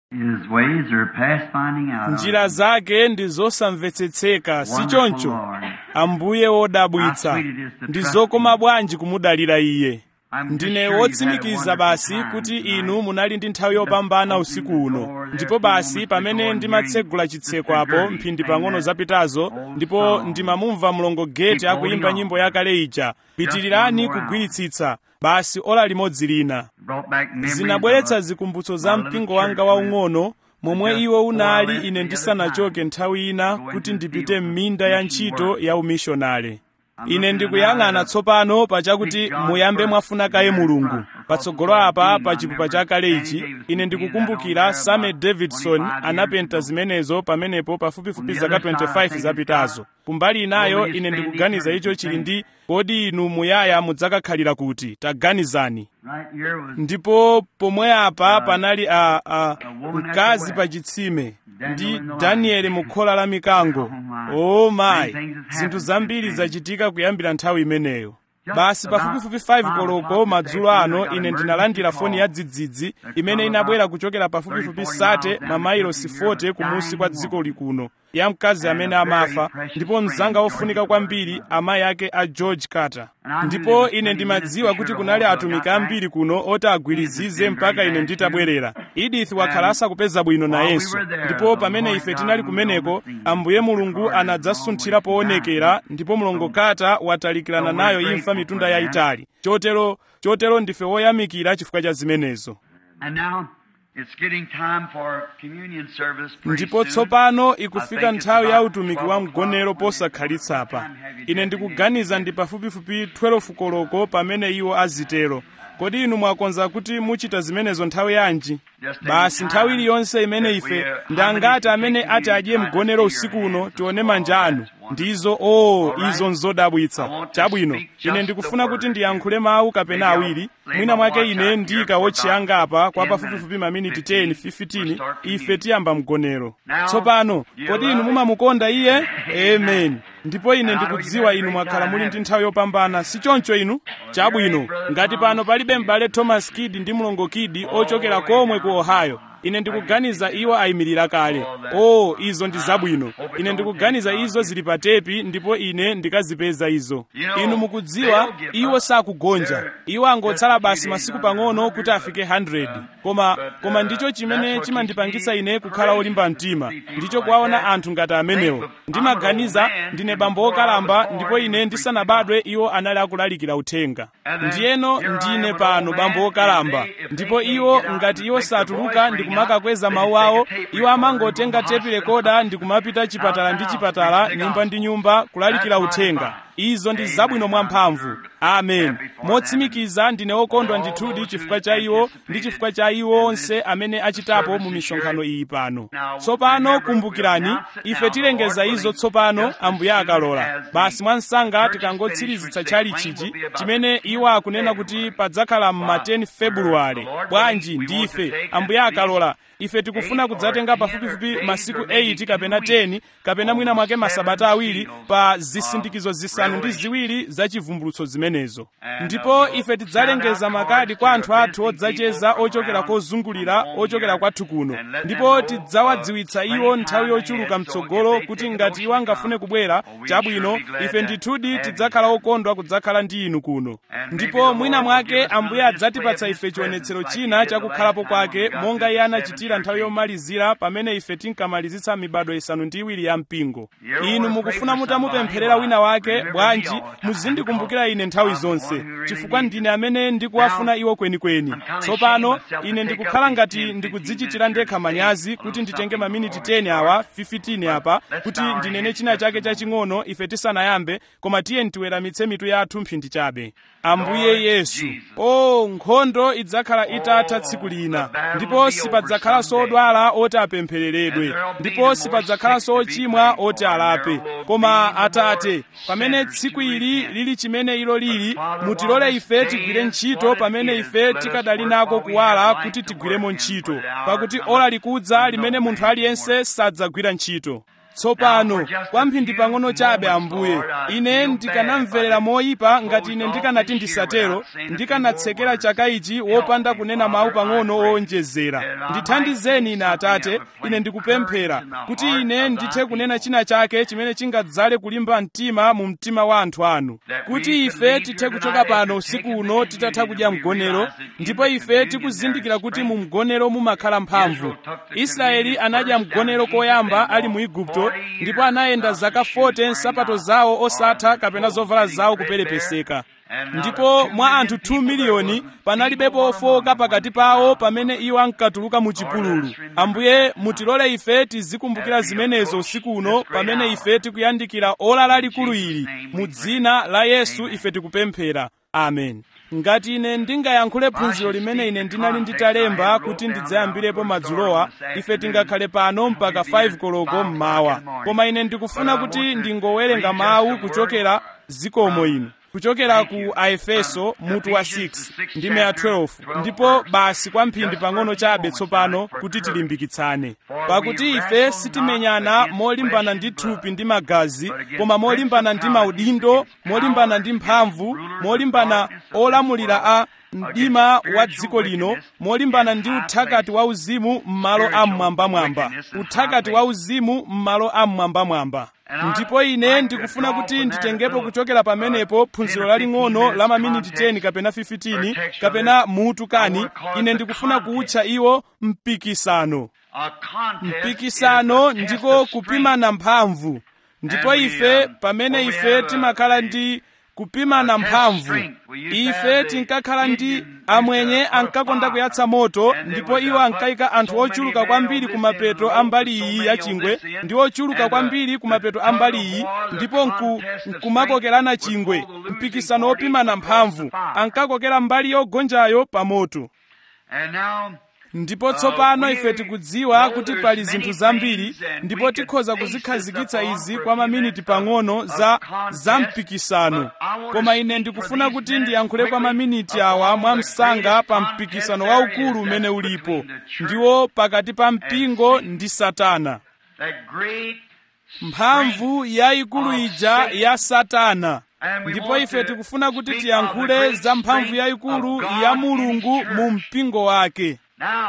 His ways are past finding out. of. njira zake ndi zosamvetsetseka si Wonderful choncho Lord. ambuye wodabwitsa How sweet it is to ndi trust zokoma him. bwanji kumudalira iye I'm just ndine sure you've had a wotsimikiza wonderful basi time kuti tonight. inu munali ndi nthawi yopambana usiku uno ndipo basi pamene ndimatsegula chitseko apo mphindi pang'ono zapitazo ndipo ndimamumva mlongo geti akuyimba nyimbo yakale ija pitirirani kugwiritsitsa basi ola limodzi lina Brought back memories zinabweretsa of a- zikumbutso za mpingo wanga waung'ono momwe iwo unali ine ndisanachoke nthawi ina kuti ndipite m'minda ya ntchito ya umishonale ine ndikuyang'ana tsopano pachakuti muyambe mwafuna kaye mulungu patsogolo apa pa chipupa chakale ichi ine ndikukumbukira samuel davidson anapenta zimenezo pamenepo pafupifupi zaka 25 zapitazo kumbali inayo ine ndikuganiza icho chili ndi kodi inu muyaya mudzakakhalira kuti taganizani Right here was ndipo pomwe apa panali a, a mkazi pa chitsime ndi danieli mu khola la mikango o mayi zinthu zambiri zachitika kuyambira nthawi imeneyo basi pafupifupi 5 koloko madzulo ano ine ndinalandira foni ya dzidzidzi imene inabwera kuchokera pafupifupi sate mamayilosi 40 kumusi kwa dziko likuno ya mkazi amene amafa ndipo mzanga wofunika kwambiri amayi ake a george carter ndipo ine ndimadziwa kuti kunali atumiki ambiri kuno oti agwirizize mpaka ine nditabwerera edith wakhala asakupeza bwino nayenso ndipo pamene ife tinali kumeneko ambuye mulungu anadzasunthira poonekera ndipo mlongo carter watalikirana nayo imfa mitunda yayitali chotero chotero ndife woyamikira chifukwa cha zimenezo And now it's getting time for communion service. pretty ndipo soon. tsopano I ikufika think it's nthawi ya about utumiki 12 wa mgonero o'clock. posakhalitsa apa What time have you ine taken ndikuganiza ndi pafupifupi 12 koloko pamene iwo azitero kodi inu mwakonza kuti muchita zimenezo nthawi yanji basi nthawi iliyonse imene ife ndi angati amene ati adye mgonero usiku uno tione manja anu ndizo o izo nzodabwitsa chabwino ine ndikufuna kuti ndiyankhule mawu kapena awiri mwina mwake ine ndiyika wotchiyanga apa kwa pafupifupi maminiti 10 15 ife tiyamba mgonero tsopano kodi inu mumamukonda iye amen ndipo ine ndikudziwa inu mwakhala muli ndi nthawi yopambana si choncho inu chabwino ngati pano palibe m'bale thomas kid ndi mlongo kid ochokera komwe ku ohio ine ndikuganiza iwo ayimirira kale o oh, izo ndi zabwino ine ndikuganiza izo zili pa tepi ndipo ine ndikazipeza izo inu mukudziwa iwo sakugonja iwo angotsala basi masiku pang'ono kuti afike 100 koma koma ndicho chimene chimandipangitsa ine kukhala olimba mtima ndicho kuwaona anthu ngati amenewo ndimaganiza ndine bambo wokalamba ndipo ine ndisanabadwe iwo anali akulalikira uthenga ndiyeno ndine pano bambo wokalamba ndipo iwo ngati iwo satuluka ndikumakakweza mawu awo iwo amangotenga tepi rekoda ndikumapita chipatala ndi chipatala nyumba ndi nyumba kulalikira uthenga izo ndi zabwino mwamphamvu amen motsimikiza ndine wokondwa ndithudi chifukwa cha iwo ndi chifukwa cha iwo onse amene achitapo mu misonkhano iyi pano tsopano kumbukirani ife tilengeza izo tsopano ambuye akalola basi mwansanga tikangotsirizitsa chali chichi chimene iwo akunena kuti padzakhala ma 10 februwale bwanji ndife ambuye akalola ife tikufuna kudzatenga pafupifupi masiku 8 kapena 10 kapena mwina mwake masabata awiri pa zisindikizo zisanu ndi ziwiri za chivumbulutso zimenezo ndipo ife tidzalengeza makadi kwa anthu athu odzacheza ochokera kozungulira ochokera kwathu kuno ndipo tidzawadziwitsa iwo nthawi yochuluka mtsogolo kuti ngati iwo angafune kubwera chabwino ife ndithudi tidzakhala okondwa kudzakhala ndi inu kuno ndipo mwina mwake ambuye adzatipatsa ife chionetsero china chakukhalapo kwake monga iye anachitira nthawi yomalizira pamene ife tinkamalizitsa mibado isanu ndi iwiri ya mpingo inu mukufuna mutamupempherera wina wake bwanji muzindikumbukira ine nthawi zonse chifukwa ndine amene ndikuwafuna iwo kwenikweni tsopano ine ndikukhala ngati ndikudzichitira ndekha manyazi kuti nditenge maminiti 10 awa 15 apa kuti ndinene china chake chaching'ono ife tisanayambe koma tiye ntiweramitse mitu yathu mphindi chabe ambuye yesu o nkhondo idzakhala itatha tsiku lina ndipo sipadzakhalanso odwala oti apemphereredwe ndipo sipadzakhalanso ochimwa oti alape koma atate pamene tsiku ili lili chimene ilo lili mutilole ife tigwire ntchito pamene ife tikadali nako kuwala kuti tigwiremo ntchito pakuti ola likudza limene munthu aliyense sadzagwira ntchito tsopano kwamphindi pang'ono chabe ambuye ine ndikanamverera moyipa ngati ine ndikanati ndisatero ndikanatsekera chaka ichi wopanda kunena mawu pang'ono owonjezera ndithandizeni ine atate ine ndikupemphera kuti ine ndithe kunena china chake chimene chingadzale kulimba mtima mu mtima wa anthu anu kuti ife tithe kuchoka pano usiku uno titatha kudya mgonero ndipo ife tikuzindikira kuti mu mgonero mumakhala mphamvu israeli anadya mgonero koyamba ali mu igupto ndipo anayenda zaka 40 nsapato zawo osatha kapena zovala zawo kuperepeseka ndipo mwa anthu 2 miliyoni panalibepo ofowoka pakati pawo pamene iwo ankatuluka mu chipululu ambuye mutilole ife tizikumbukira zimenezo usiku uno pamene ife tikuyandikira ola lalikulu ili mu dzina la yesu ife tikupemphera amen ngati ine ndingayankhule phunziro limene ine ndinali nditalemba kuti ndidzayambirepo madzulowa ife tingakhale pano mpaka 5 koloko mmawa koma ine ndikufuna kuti ndingowerenga mawu kuchokera zikomo ino kuchokera ku aefeso mutu wa 6 ndime ya 12 ndipo basi kwamphindi pang'ono chabe tsopano kuti tilimbikitsane pakuti ife sitimenyana molimbana ndi thupi ndi magazi koma molimbana ndi maudindo molimbana ndi mphamvu molimbana olamulira a mdima wa dziko lino molimbana ndi uthakati wa uzimu m'malo a mmwambamwamba uthakati wa uzimu m'malo a mmwambamwamba ndipo ine ndikufuna kuti nditengepo kuchokera pamenepo phunziro laling'ono la maminiti 10 kapena 15 kapena mutu kani ine ndikufuna kuutcha iwo mpikisano mpikisano ndiko kupimana mphamvu ndipo ife pamene ife timakhala ndi kupimana mphamvu ife tinkakhala ndi amwenye ankakonda kuyatsa moto ndipo iwo ankayika anthu ochuluka kwambiri ku mapeto a mbali iyi ya chingwe ndi ochuluka kwambiri ku mapeto a mbali iyi ndipo nku, nkumakokerana chingwe mpikisano wopimana mphamvu ankakokera mbali yogonjayo pa moto ndipo tsopano ife tikudziwa kuti pali zinthu zambiri ndipo tikhoza kuzikhazikitsa izi kwa maminiti pang'ono za za mpikisano koma ine ndikufuna kuti ndiyankhule kwa maminiti awa mwamsanga pa mpikisano waukulu umene ulipo ndiwo pakati pa mpingo ndi satana mphamvu yayikulu ija ya satana ndipo ife tikufuna kuti tiyankhule za mphamvu yayikulu ya mulungu mu mpingo wake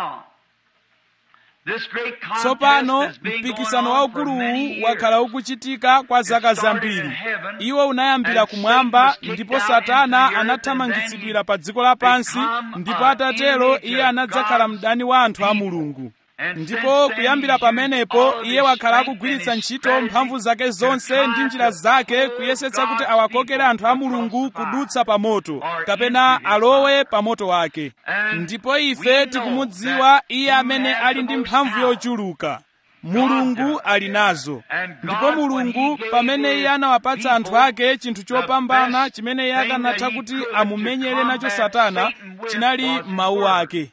tsopano mpikisano waukuluwu wakhala ukuchitika kwa zaka zambiri iwo unayambira kumwamba ndipo satana anathamangitsidwira pa dziko lapansi ndipo atatero iye anadzakhala mdani wa anthu a mulungu ndipo kuyambira pamenepo iye wakhala akugwiritsa ntchito mphamvu zake zonse ndi njira zake kuyesetsa kuti awakokere anthu a mulungu kudutsa pa moto kapena alowe pa moto wake ndipo ife tikumudziwa iye amene ali ndi mphamvu yochuluka mulungu ali nazo ndipo mulungu pamene iye anawapatsa anthu ake chinthu chopambana chimene iye akanatha kuti amumenyere nacho satana chinali mawu ake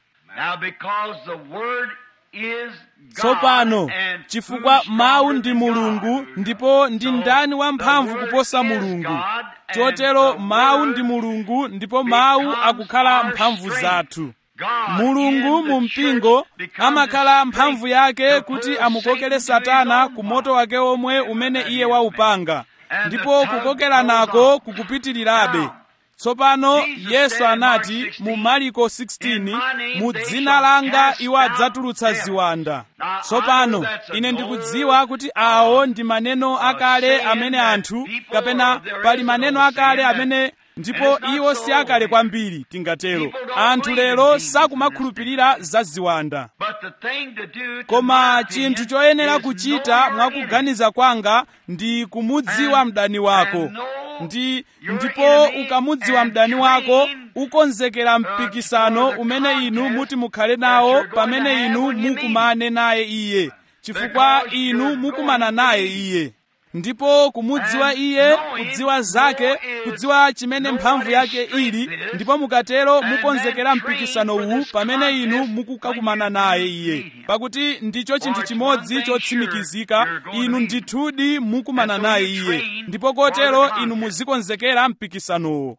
tsopano chifukwa mawu ndi mulungu ndipo ndi ndani wamphamvu kuposa mulungu chotero mawu ndi mulungu ndipo mawu akukhala mphamvu zathu mulungu mu mpingo amakhala mphamvu yake kuti amukokere satana ku moto wake omwe umene iye waupanga ndipo kukokeranako kukupitirirabe tsopano yesu anati mu mariko 16 mu dzina langa iwo adzatulutsa ziwanda tsopano ine ndikudziwa kuti awo ndi maneno akale amene anthu kapena pali maneno akale amene ndipo iwo si akale kwambiri tingatero anthu lero sakumakhulupirira za ziwanda koma chinthu choyenera kuchita mwakuganiza kwanga ndi kumudziwa mdani wako ndi ndipo ukamudziwa mdani wako ukonzekera mpikisano umene inu muti mukhale nawo pamene inu mukumane naye iye chifukwa inu mukumana naye iye ndipo kumudziwa iye kudziwa zake kudziwa chimene mphamvu yake ili ndipo mukatero mukonzekera mpikisano uwu pamene inu mukukakumana naye iye pakuti ndicho chinthu chimodzi chotsimikizika inu ndithudi mukumana naye iye ndipo kotero inu muzikonzekera mpikisanowo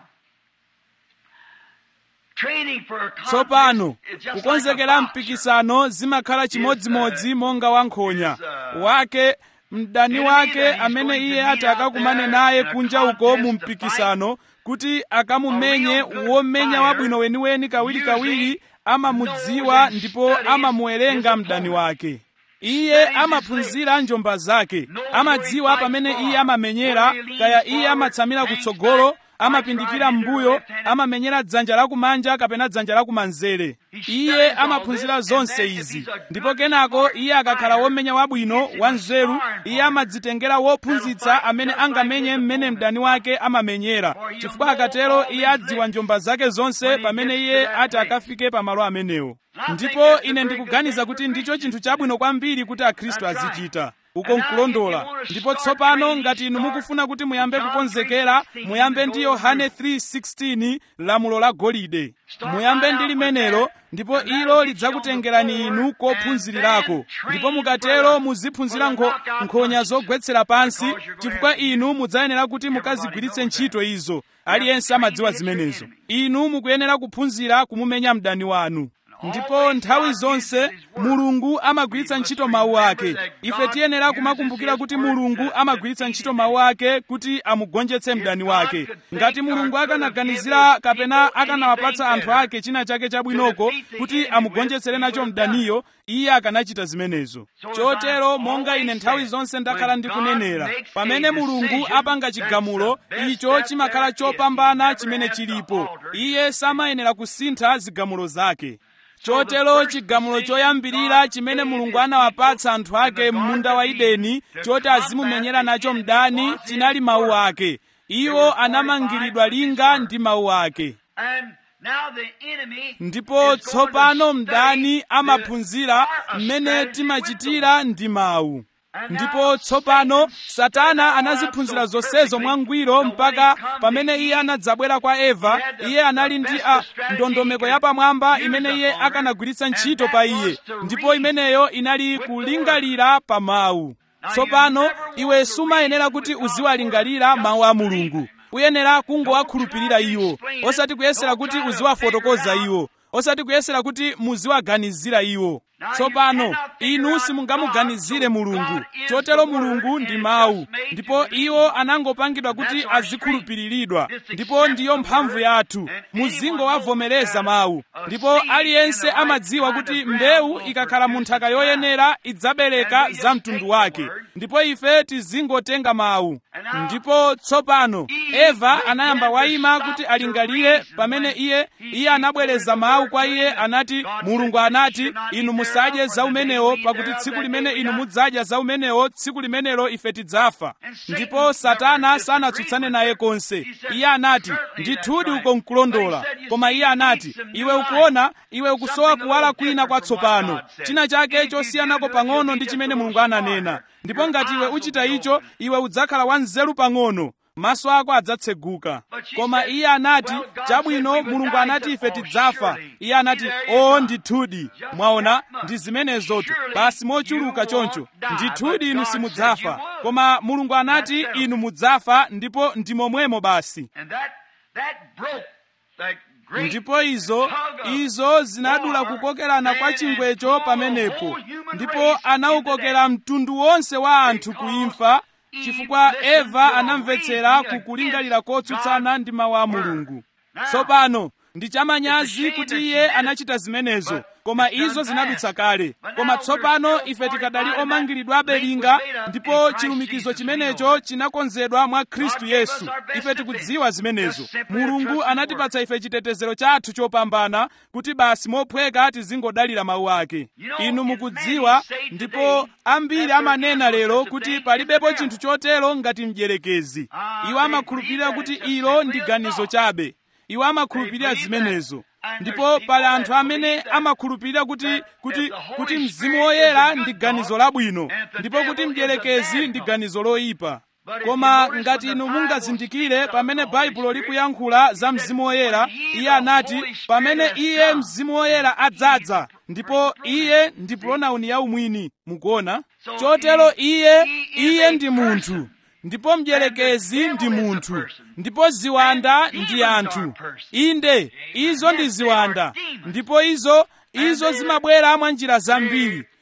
tsopano kukonzekera mpikisano zimakhala chimodzimodzi monga wankhonya wake mdani wake amene iye ati akakumane naye kunja uko mu mpikisano kuti akamumenye womenya wabwino weniweni kawirikawiri amamudziwa ndipo amamuwerenga mdani wake iye amaphunzira njomba zake amadziwa pamene iye amamenyera kaya iye amatsamira kutsogolo amapindikira m'mbuyo amamenyera dzanja lakumanja kapena dzanja lakumanzere iye amaphunzira zonse izi ndipo kenako iye akakhala womenya wabwino wanzeru iye amadzitengera wophunzitsa amene angamenye mmene mdani wake amamenyera chifukwa akatero iye adziwa njomba zake zonse pamene iye ati akafike pamalo amenewo ndipo ine ndikuganiza kuti ndicho chinthu chabwino kwambiri kuti akhristu azichita uko nkulondola ndipo tsopano ngati inu mukufuna kuti muyambe kukonzekera muyambe ndi yohane 3:16 lamulo la golide muyambe ndi limenelo ndipo ilo lidzakutengerani inu kophunzirirako ndipo mukatero muziphunzira nkho, nkhonya zogwetsera pansi chifukwa inu mudzayenera kuti mukazigwiritse ntchito izo aliyense amadziwa zimenezo inu mukuyenera kuphunzira kumumenya mdani wanu ndipo nthawi zonse mulungu amagwiritsa ntchito mawu ake ife tiyenera kumakumbukira kuti mulungu amagwiritsa ntchito mawu ake kuti amugonjetse mdani wake ngati mulungu akanaganizira kapena akanawapatsa anthu ake china chake chabwinoko kuti amugonjetsere nacho mdaniyo iye akanachita zimenezo chotero monga ine nthawi zonse ndakhala ndikunenera pamene mulungu apanga chigamulo icho chimakhala chopambana chimene chilipo iye samayenera kusintha zigamulo zake chotero chigamulo choyambirira chimene mulungu anawapatsa anthu ake m'munda wa edeni choti azimumenyera nacho mdani chinali mawu ake iwo anamangiridwa linga ndi mawu ake ndipo tsopano mdani amaphunzira mmene timachitira ndi mawu ndipo tsopano satana anaziphunzira zonsezo mwangwiro mpaka pamene iye anadzabwera kwa eva iye anali ndi a ndondomeko yapamwamba imene iye akanagwiritsa ntchito pa iye ndipo imeneyo inali kulingalira pa mawu tsopano iwe sumayenera kuti uziwalingalira mawu a mulungu uyenera kungowakhulupirira iwo osati kuyesera kuti uziwafotokoza iwo osati kuyesera kuti muziwaganizira iwo tsopano inu simungamuganizire mulungu chotero mulungu ndi mawu ndipo iwo anangopangidwa kuti azikhulupiriridwa ndipo ndiyo mphamvu yathu muzingowavomereza mawu ndipo aliyense amadziwa kuti mbewu ikakhala mu nthaka yoyenera idzabereka za mtundu wake ndipo ife tizingotenga mawu ndipo tsopano eva anayamba wayima kuti alingalire pamene iye iye anabwereza mawu kwa iye anati mulungu anati inu musadye za umenewo pakuti tsiku limene inu mudzadya za umenewo tsiku limenelo ife tidzafa ndipo satana sanatsutsane naye konse iye anati ndithudi uko nkulondola koma iye anati iwe ukuona iwe ukusowa kuwala kwina kwatsopano china chake chosiyanako pang'ono ndi chimene mulungu ananena ndipo ngati iwe uchita icho iwe udzakhala wanzeru pang'ono maso ako adzatseguka koma iye anati chabwino mulungu anati ife tidzafa iye anati o ndithudi mwaona ndi zimenezotu basi mochuluka choncho ndithudi inu simudzafa koma mulungu anati inu mudzafa ndipo ndi momwemo basi ndipo izo izo zinadula kukokerana kwa chingwecho pamenepo ndipo anawukokera mtundu wonse wa anthu kuimfa chifukwa eva anamvetsera kukulingalira kotsutsana ndi mawu a mulungu tsopano ndi chamanyazi kuti iye anachita zimenezo koma izo zinadutsa kale koma tsopano ife tikadali omangiridwabe linga ndipo chilumikizo chimenecho chinakonzedwa mwa khristu yesu ife tikudziwa zimenezo mulungu anatipatsa ife chitetezero chathu chopambana kuti basi mophweka tizingodalira mawu ake inu mukudziwa ndipo ambiri amanena lero kuti palibepo chinthu chotero ngati mdierekezi iwo amakhulupirira kuti ilo ndi ganizo chabe iwo amakhulupirira zimenezo ndipo pali anthu amene amakhulupirira kuti kuti kuti mzimu woyera ndi ganizo labwino ndipo kuti mdierekezi ndi ganizo loyipa koma ngati inu mungazindikire pamene baibulo likuyankhula za mzimu woyera iye anati pamene iye mzimu woyera adzadza ndipo iye ndi pronauni yaumwini mukuona chotero iye iye ndi munthu ndipo mdierekezi ndi munthu ndipo ziwanda ndi anthu inde izo ndi ziwanda ndipo izo izo zimabwera mwa njira zambiri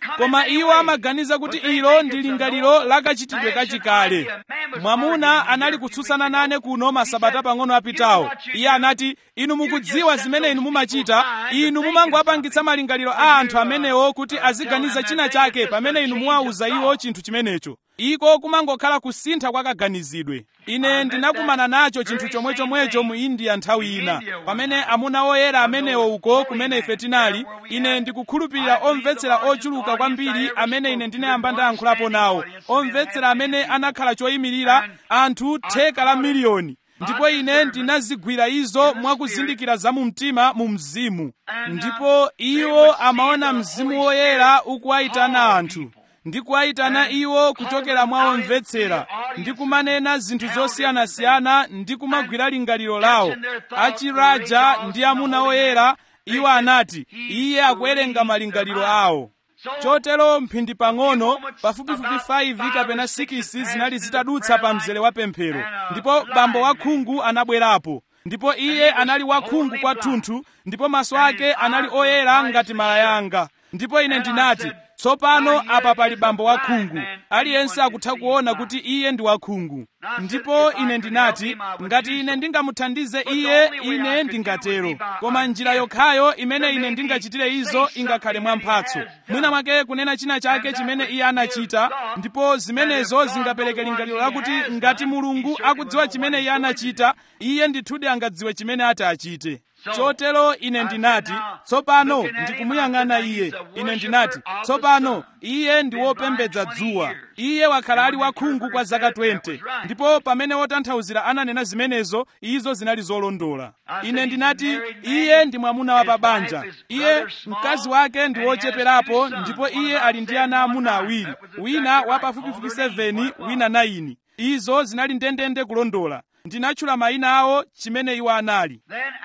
koma iwo amaganiza kuti ilo ndi lingaliro lakachitidwe kachikale mwamuna anali kutsutsana nane kuno masabata pang'ono apitawo iye anati inu mukudziwa zimene inu mumachita inu mumangowapangitsa malingaliro a anthu amenewo kuti aziganiza china chake pamene inu muwauza iwo chinthu chimenecho iko kumangokhala kusintha kwa kaganizidwe ine ndinakumana nacho chinthu chomwechomwecho mu india nthawi ina pamene amuna oyera amenewo uko kumene ife tinali ine ndikukhulupirira omvetsera ochuluka kwambiri amene ine ndinayamba ndayankhulapo nawo omvetsera amene anakhala choyimirira anthu theka la miliyoni ndipo ine ndinazigwira izo mwakuzindikira za mu mtima mu mzimu ndipo iwo amaona mzimu woyera ukuwayitana anthu ndi kuwayitana iwo kuchokera mwa omvetsera ndi kumanena zinthu zosiyanasiyana ndi kumagwira lingaliro lawo achiraja ndi amuna oyera iwo anati iye akuwerenga malingaliro awo chotero mphindi pang'ono pafupifupi 5 kapena 6 zinali zitadutsa pa mzere wa pemphero ndipo bambo wakhungu anabwerapo ndipo iye anali wakhungu kwathunthu ndipo maso ake anali oyera ngati malayanga ndipo ine ndinati tsopano apa pali bambo wakhungu aliyense akutha kuona kuti iye ndi wakhungu ndipo ine ndinati ngati ine ndingamuthandize iye ine ndingatero koma njira yokhayo imene ine ndingachitire izo ingakhale mwamphatso mwina mwake kunena china chake chimene iye anachita ndipo zimenezo zingapereke lingaliro lakuti ngati mulungu akudziwa chimene iye anachita iye ndithudi angadziwe chimene ati achite chotero ine ndinati tsopano ndikumuyang'ana iye ine ndinati tsopano iye ndi wopembedza dzuwa iye wakhala ali wakhungu kwa zaka 20 ndipo pamene wotanthauzira ananena zimenezo izo zinali zolondola ine ndinati iye ndi mwamuna wa pabanja iye mkazi wake ndi wocheperapo ndipo iye ali ndi ana amuna awiri wina wa pafupifupi 7 wina 9 izo zinali ndendende kulondola ndinatchula mayina awo chimene iwo anali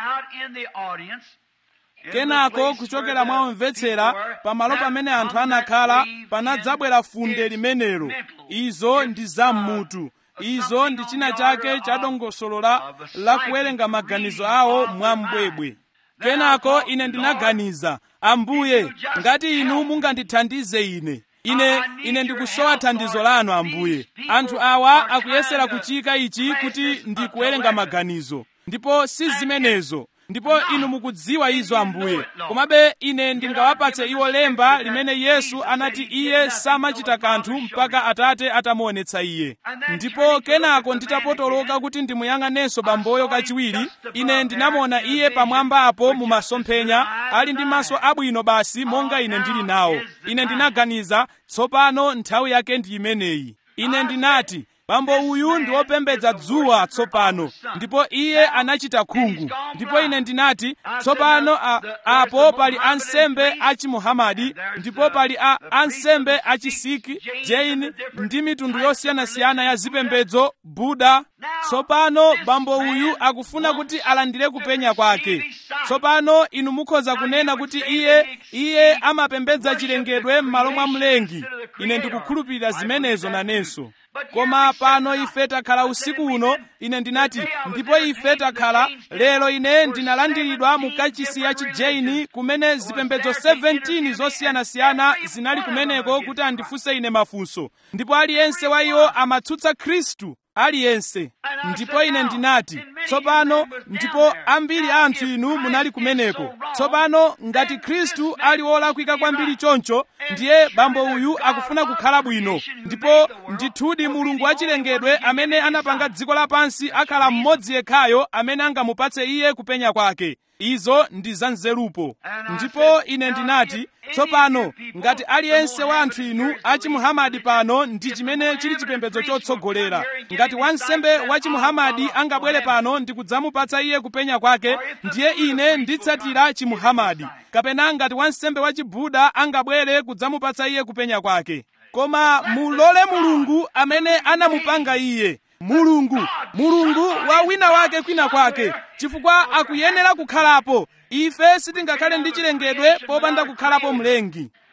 kenako kuchokera mwa omvetsera pamalo pamene anthu anakhala panadzabwera funde limenelo izo ndi zammutu izo ndi china chake cha dongosolo la kuwerenga maganizo awo mwambwebwe kenako ine ndinaganiza ambuye ngati inu mungandithandize ine ine ine ndikusowa thandizo lanu ambuye anthu awa akuyesera kuchika ichi kuti ndikuwerenga maganizo ndipo si zimenezo ndipo inu mukudziwa izo ambuye komabe ine ndingawapatse iwo lemba limene yesu anati iye samachita kanthu mpaka atate atamuonetsa iye ndipo kenako nditapotoloka kuti ndimuyang'anenso bamboyo kachiwiri ine ndinamuona iye pamwamba apo mu masomphenya ali ndi maso abwino basi monga ine ndili nawo ine ndinaganiza tsopano nthawi yake ndi imeneyi ine ndinati bambo uyu ndi wopembedza dzuwa tsopano ndipo iye anachita khungu ndipo ine ndinati tsopano a, apo pali ansembe achimuhamadi ndipo pali a ansembe achisiki jaini ndi mitundu yosiyanasiyana ya zipembedzo buda tsopano bambo uyu akufuna kuti alandire kupenya kwake tsopano inu mukhoza kunena kuti iye iye amapembedza chilengedwe m'malo mwa mlengi ine ndikukhulupirira zimenezo nanenso koma pano ife takhala usiku uno ine ndinati ndipo ife takhala lero ine ndinalandiridwa mu kachisi ya chijaini kumene zipembedzo 17 zosiyanasiyana zinali kumeneko kuti andifunse ine mafunso ndipo aliyense wa iwo amatsutsa khristu aliyense ndipo ine ndinati tsopano ndipo ambiri anthu inu munali kumeneko tsopano ngati khristu ali wolakwika kwambiri choncho ndiye bambo uyu akufuna kukhala bwino ndipo ndithudi mulungu wachilengedwe amene anapanga dziko lapansi akhala mmodzi yekhayo amene angamupatse iye kupenya kwake izo ndi zanzerupo ndipo ine ndinati tsopano ngati aliyense wa anthu inu achimuhamadi pano ndi chimene chili chipembedzo chotsogolera ngati wansembe wa chimuhamadi angabwere pano ndi kudzamupatsa iye kupenya kwake ndiye ine nditsatira chimuhamadi kapena ngati wansembe wa chibuda angabwere kudzamupatsa iye kupenya kwake koma mulole mulungu amene anamupanga iye mulungu mulungu wa wina wake kwina kwake chifukwa akuyenera kukhalapo ife sitingakhale ndi chilengedwe popanda kukhalapo mlengi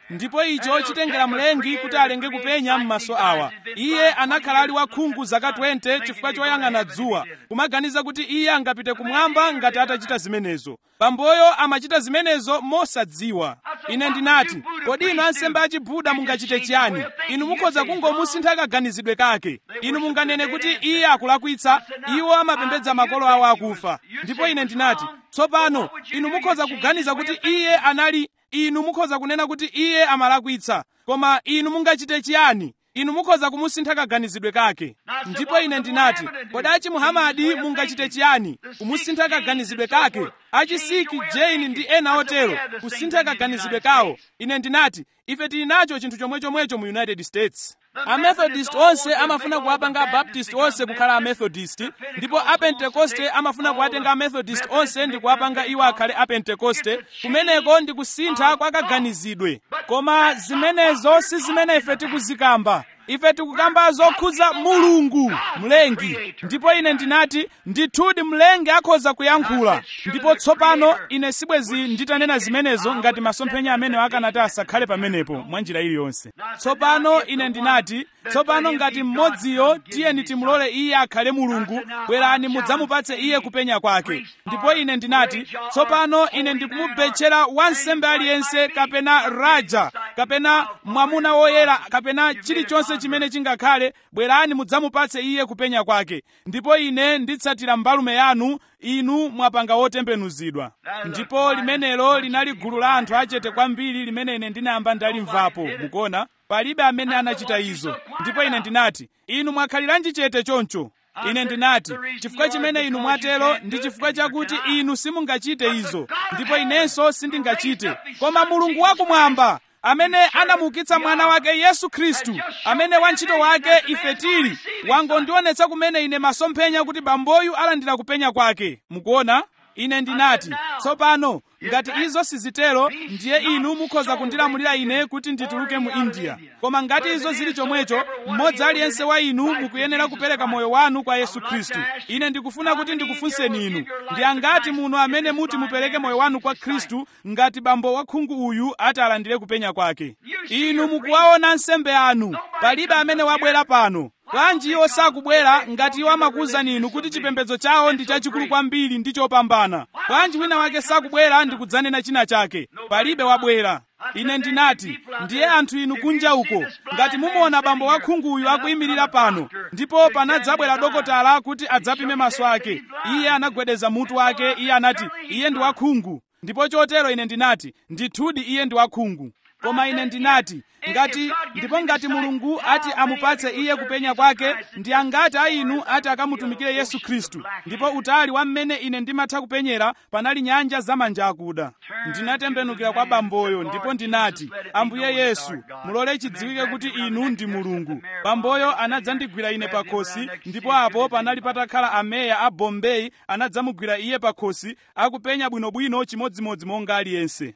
ndipo icho chitengera mlengi kuti alenge kupenya m'maso awa iye anakhala ali wakhungu zaka 20 chifukwa choyang'ana dzuwa kumaganiza kuti iye angapite kumwamba ngati atachita zimenezo bamboyo amachita zimenezo mosadziwa ine ndinati kodi inu ansembe achibuda mungachite chiyani inu mukhoza kungomusintha kaganizidwe kake inu munganene kuti iye akulakwitsa iwo amapembedza makolo awo akufa ndipo ine ndinati tsopano inu mukhoza kuganiza kuti iye anali inu mukhoza kunena kuti iye amalakwitsa koma inu mungachite chiyani inu mukhoza kumusintha kaganizidwe kake ndipo ine ndinati kodi achi muhamadi mungachite chiyani kumusintha kaganizidwe kake achisiki jane ndi ena otero kusintha kaganizidwe kawo ine ndinati ife tili nacho chinthu chomwechomwecho mu united states amethodist onse amafuna kuwapanga abaptist onse kukhala amethodist ndipo apentekoste amafuna kuwatenga amethodist onse ndi kuwapanga iwo akhale apentekoste kumeneko ndi kusintha kwa kaganizidwe koma zimenezo si zimene ife tikuzikamba ife tikukamba zokhudza mulungu mlengi ndipo ine ndinati ndithudi mlengi akhoza kuyankhula ndipo tsopano ine sibwezi nditanena zimenezo ngati masomphenya amene akanati asakhale pamenepo mwa njira iliyonse tsopano ine ndinati tsopano ngati mmodziyo tiyeni timulole iye akhale mulungu bwerani mudzamupatse iye kupenya kwake ndipo ine ndinati tsopano ine ndikumubetchera wansembe aliyense kapena raja kapena mwamuna woyera kapena chilichonse chimene chingakhale bwerani mudzamupatse iye kupenya kwake ndipo ine nditsatira mbalume yanu inu mwapanga wotembenuzidwa ndipo limenelo linali gulu la anthu achete kwambiri limene ine ndinayamba ndalimvapo mukuona palibe amene anachita izo ndipo ine ndinati inu mwakhaliranji chete choncho ine ndinati chifukwa chimene inu mwatero ndi chifukwa chakuti inu simungachite izo ndipo inenso sindingachite koma mulungu wakumwamba amene anamuukitsa mwana wake yesu khristu amene wantchito wake ife tili wangondionetsa kumene ine masomphenya kuti bamboyu alandira kupenya kwake mukuona ine ndinati tsopano ngati izo sizitero ndiye inu mukhoza kundilamulira ine kuti ndituluke mu india koma ngati izo zili chomwecho mmodzi aliyense wa inu mukuyenera kupereka moyo wanu kwa yesu khristu ine ndikufuna kuti ndikufunseni inu ndi angati muno amene muti mupereke moyo wanu kwa khristu ngati bambo wakhungu uyu ati alandire kupenya kwake inu mukuwaona nsembe anu palibe amene wabwera pano bwanji iwo sakubwera ngati iwo amakuwuzani inu kuti chipembedzo chawo ndi chachikulu kwambiri ndi chopambana bwanji wina wake sakubwera ndi kudzanena china chake palibe wabwera ine ndinati ndiye anthu inu kunja uko ngati mumuona bambo wakhunguyu akuyimirira pano ndipo panadzabwera dokotala kuti adzapime maso ake iye anagwedeza mutu wake iye anati iye ndi wakhungu ndipo chotero ine ndinati ndithudi iye ndi wakhungu koma ine ndinati ngati ndipo ngati mulungu ati amupatse iye kupenya kwake ndi angati a inu ati akamutumikire yesu khristu ndipo utali wa mmene ine ndimatha kupenyera panali nyanja zamanja akuda ndinatembenukira kwa bamboyo ndipo ndinati ambuye yesu mulole chidziwike kuti inu ndi mulungu bamboyo anadzandigwira ine pakhosi ndipo apo panali patakhala ameya a bombay anadzamugwira iye pakhosi akupenya bwinobwino chimodzimodzi monga aliyense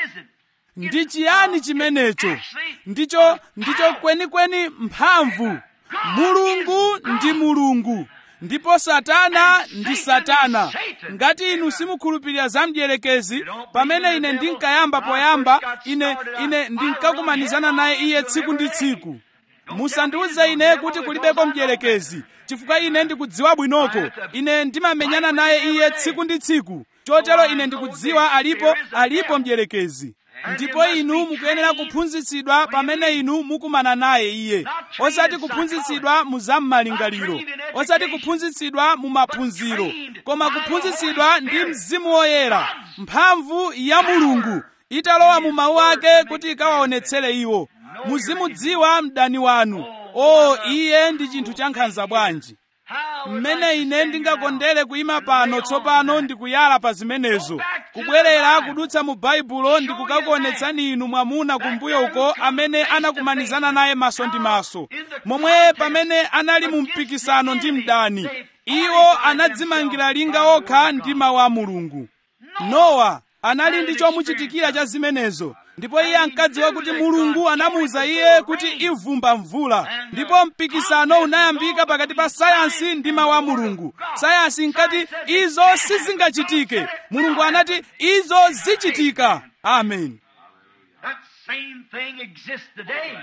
ndi chiyani chimenecho ndicho ndicho kwenikweni mphamvu mulungu ndi mulungu ndipo satana ndi satana ngati inu simukhulupirira za mdierekezi pamene ine ndinkayamba poyamba ine ine ndinkakumanizana naye iye tsiku ndi tsiku musandiuze ine kuti kulibeko mdierekezi chifukwa ine ndikudziwa bwinoko ine ndimamenyana naye iye tsiku ndi tsiku chotero ine ndikudziwa alipo alipo mdierekezi ndipo inu mukuyenera kuphunzitsidwa pamene inu mukumana naye iye osati kuphunzitsidwa mu zam'malingaliro osati kuphunzitsidwa mu maphunziro koma kuphunzitsidwa ndi mzimu woyera mphamvu ya mulungu italowa mu mawu ake kuti ikawaonetsere iwo muzimudziwa mdani wanu o iye ndi chinthu cha nkhanza bwanji mmene ine ndingakondere kuyima pano tsopano ndikuyala pa zimenezo kubwerera kudutsa mu baibulo ndikukakuonetsani inu mwamuna kumbuyo uko amene anakumanizana naye maso ndi maso momwe pamene anali mu mpikisano ndi mdani iwo anadzimangira linga okha ndi mawu a mulungu nowa anali ndi chomuchitikira cha zimenezo ndipo iye ankadziwa kuti mulungu anamuwuza iye kuti ivumba mvula ndipo mpikisano unayambika pakati pa sayansi ndi mawu a mulungu sayansi inkati izo sizingachitike mulungu anati izo zichitika amen same thing exists today.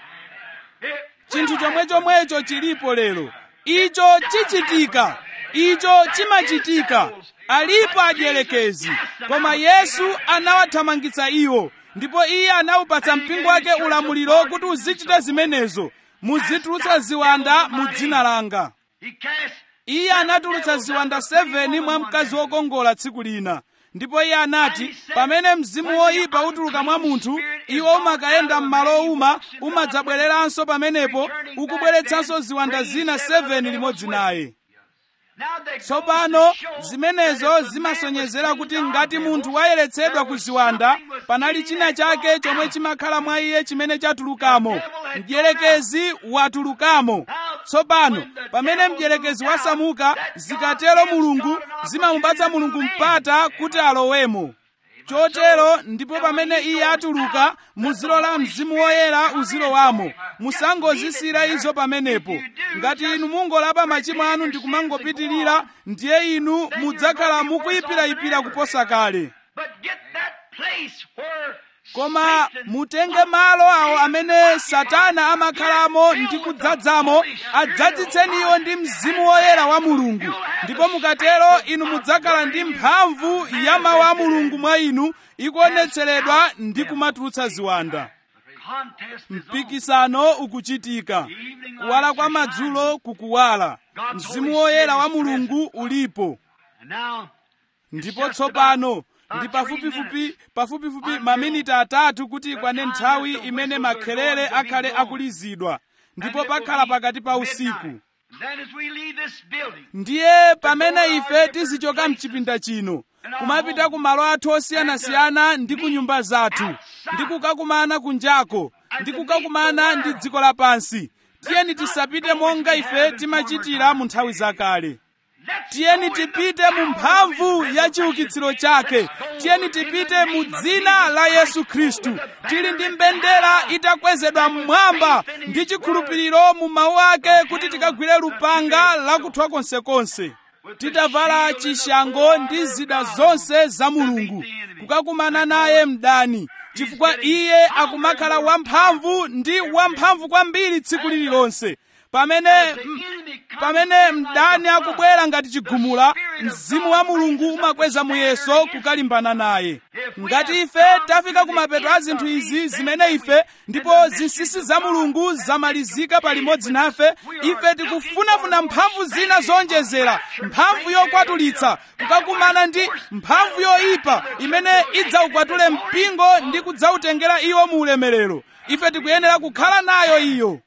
It chinthu will chomwe happen. chomwecho chilipo lero icho chichitika icho chimachitika alipo adyelekezi koma yesu anawathamangitsa iwo ndipo iye anawupatsa mpingo wake ulamuliro kuti uzichita zimenezo muzitulutsa ziwanda mu dzina langa He cast iye anatulutsa ziwanda 7 mwa mkazi wokongola tsiku lina ndipo iye anati pamene mzimu woyipa utuluka mwa munthu iwo umakayenda m'malo owuma umadzabwereranso pamenepo ukubweretsanso ziwanda zina 7 limodzi naye Now they tsopano zimenezo zimasonyezera kuti ngati munthu wayeretsedwa ku ziwanda panali china chake chomwe chimakhala mwa iye chimene chatulukamo mdierekezi watulukamo tsopano pamene mdierekezi wasamuka zikatero mulungu zimamupatsa mulungu mpata kuti alowemo chotero ndipo pamene iye atuluka muzilola mzimu woyera uzilowamo musangozisira izo pamenepo ngati inu mungolapa machimo anu ndi kumangopitirira ndiye inu mudzakhala mukuyipirayipira kuposa kale But get that place where koma Satan mutenge malo awo amene satana amakhalamo ndi kudzadzamo adzadzitseniwo ndi mzimu woyera wa mulungu ndipo mukatero inu mudzakhala ndi mphamvu ya mawu a mulungu mwa inu ikuonetseredwa ndi kumatulutsa ziwanda contest is on. mpikisano ukuchitika kuwala kwa madzulo kukuwala mzimu woyera wa mulungu ulipo And now ndipo tsopano ndi pafupifupi pafupifupi maminiti atatu kuti ikwane nthawi imene makhelele akhale akulizidwa ndipo pakhala pakati pa usiku Then as we leave this building, ndiye pamene ife tizichoka mchipinda chino kumapita ku malo athu osiyanasiyana ndi ku nyumba zathu ndi kukakumana kunjako ndi kukakumana ndi dziko lapansi tiyeni tisapite monga ife timachitira mu nthawi zakale let's tiyeni go in the tipite mu mphamvu ya chiukitsiro chake tiyeni tipite mu dzina la yesu khristu tili ndi mbendera itakwezedwa mmwamba ndi chikhulupiriro mu mawu ake kuti tikagwire lupanga lakuthwa konsekonse titavala chishango ndi zida zonse za mulungu kukakumana naye mdani chifukwa iye akumakhala wamphamvu ndi wamphamvu kwambiri tsiku lililonse pamene m- pamene mdani akubwera ngati chigumula mzimu wa mulungu umakweza muyeso kukalimbana naye ngati ife tafika kumapeto a zinthu izi zimene ife ndipo zinsinsi za mulungu zamalizika palimodzi nafe ife tikufunafuna mphamvu zina zonjezera mphamvu yokwatulitsa kukakumana ndi mphamvu yoyipa imene idzaukwatule mpingo ndi kudzawutengera iwo mu ulemerero ife tikuyenera kukhala nayo iyo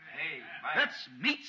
let's meet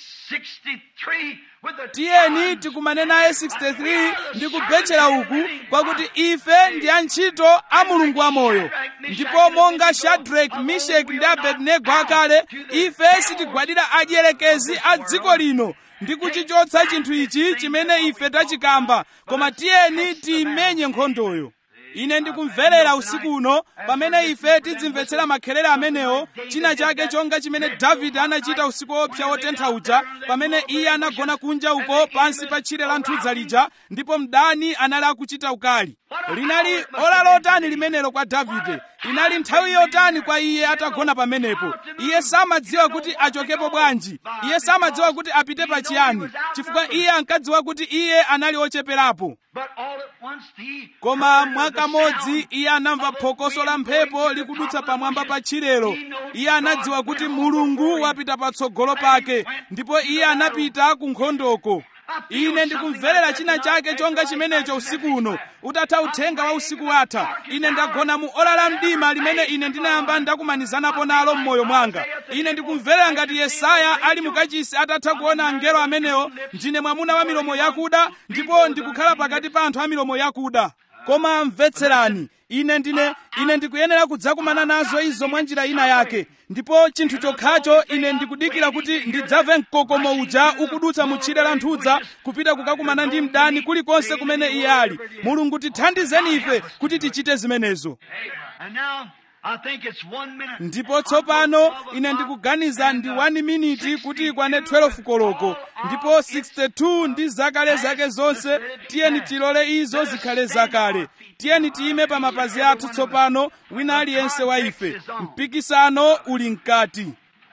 63 with the tiyeni tikumane naye 63 ndi kubetchera uku pakuti ife ndi antchito a mulungu wamoyo ndipo monga shadrack mishek ndi abednego akale ife sitigwadira adyelekezi a dziko lino ndi kuchichotsa chinthu ichi chimene ife tachikamba koma tiyeni tiyimenye nkhondoyo ine ndikumverera usiku uno pamene ife tidzimvetsera makhelero amenewo china chake chonga chimene davide anachita usiku wopsa wotentha uja pamene iye anagona kunja uko pansi pa tchire la nthudza lija ndipo mdani anali akuchita ukali linali ola lotani limenelo kwa davide inali nthawi yotani kwa iye atagona pamenepo iye samadziwa kuti achokepo bwanji iye samadziwa kuti apite pachiyani chifukwa iye ankadziwa kuti iye anali ocheperapo But all at once he koma heard the mwakamodzi sound iye anamva of the phokoso la wind mphepo blowing to the likudutsa top of the pamwamba pa bushes. tchirelo He knows iye anadziwa God kuti went mulungu before him. wapita patsogolo pake ndipo iye anapita ku nkhondoko ine ndikumverera china chake chonga chimenecho usiku uno utatha uthenga wa usiku watha ine ndagona mu ola la mdima limene ine ndinayamba ndakumanizanapo nalo m'moyo mwanga ine ndikumverera ngati yesaya ali mukachisi atatha kuona angelo amenewo ndine mwamuna wa milomo yakuda ndipo ndikukhala pakati pa anthu a milomo yakuda koma mvetserani ine ndine ine ndikuyenera kudzakumana nazo izo mwa njira ina yake ndipo chinthu chokhacho ine ndikudikira kuti ndidzamve mkokomo uja ukudutsa mu tchire la nthudza kupita kukakumana ndi mdani kulikonse kumene iye ali mulungu tithandizeni ife kuti tichite zimenezo And now ndipo tsopano ine ndikuganiza ndi 1 miniti kuti ikwane 12 koloko ndipo 62 ndi zakale zake zonse tiyeni tilole izo zikhale zakale tiyeni tiyime pa mapazi athu tsopano wina aliyense wa ife mpikisano uli mkati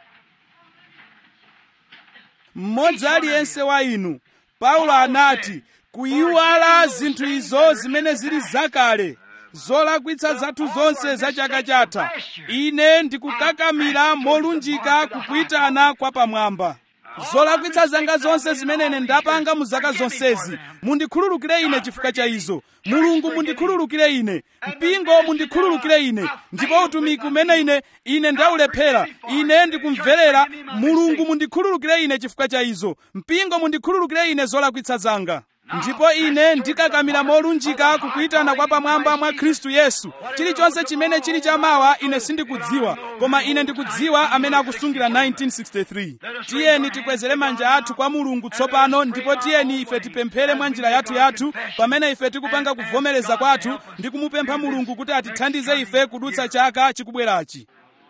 mmodzi aliyense wa inu paulo anati kuyiwala zinthu izo zimene zili zakale zolakwitsa zathu zonse za chaka chatha ine ndikukakamira molunjika kukuyitana kwa pamwamba zolakwitsa zanga zonse zimene ine ndapanga mu zaka zonsezi mundikhululukire ine chifukwa cha izo mulungu mundikhululukire ine mpingo mundikhululukire ine ndipo utumiki umene ine ine ndaulephera ine ndikumverera mulungu mundikhululukire ine chifukwa cha izo mpingo mundikhululukire ine zolakwitsa zanga ndipo ine ndikakamira molunjika kukuyitana kwa pamwamba mwa khristu yesu chilichonse chimene chili chamawa ine sindikudziwa koma ine ndikudziwa amene akusungira 1963 tiyeni tikwezere manja athu kwa mulungu tsopano ndipo tiyeni ife tipemphere mwa njira yathu yathu pamene ife tikupanga kuvomereza kwathu ndi kumupempha mulungu kuti atithandize ife kudutsa chaka chikubwerachi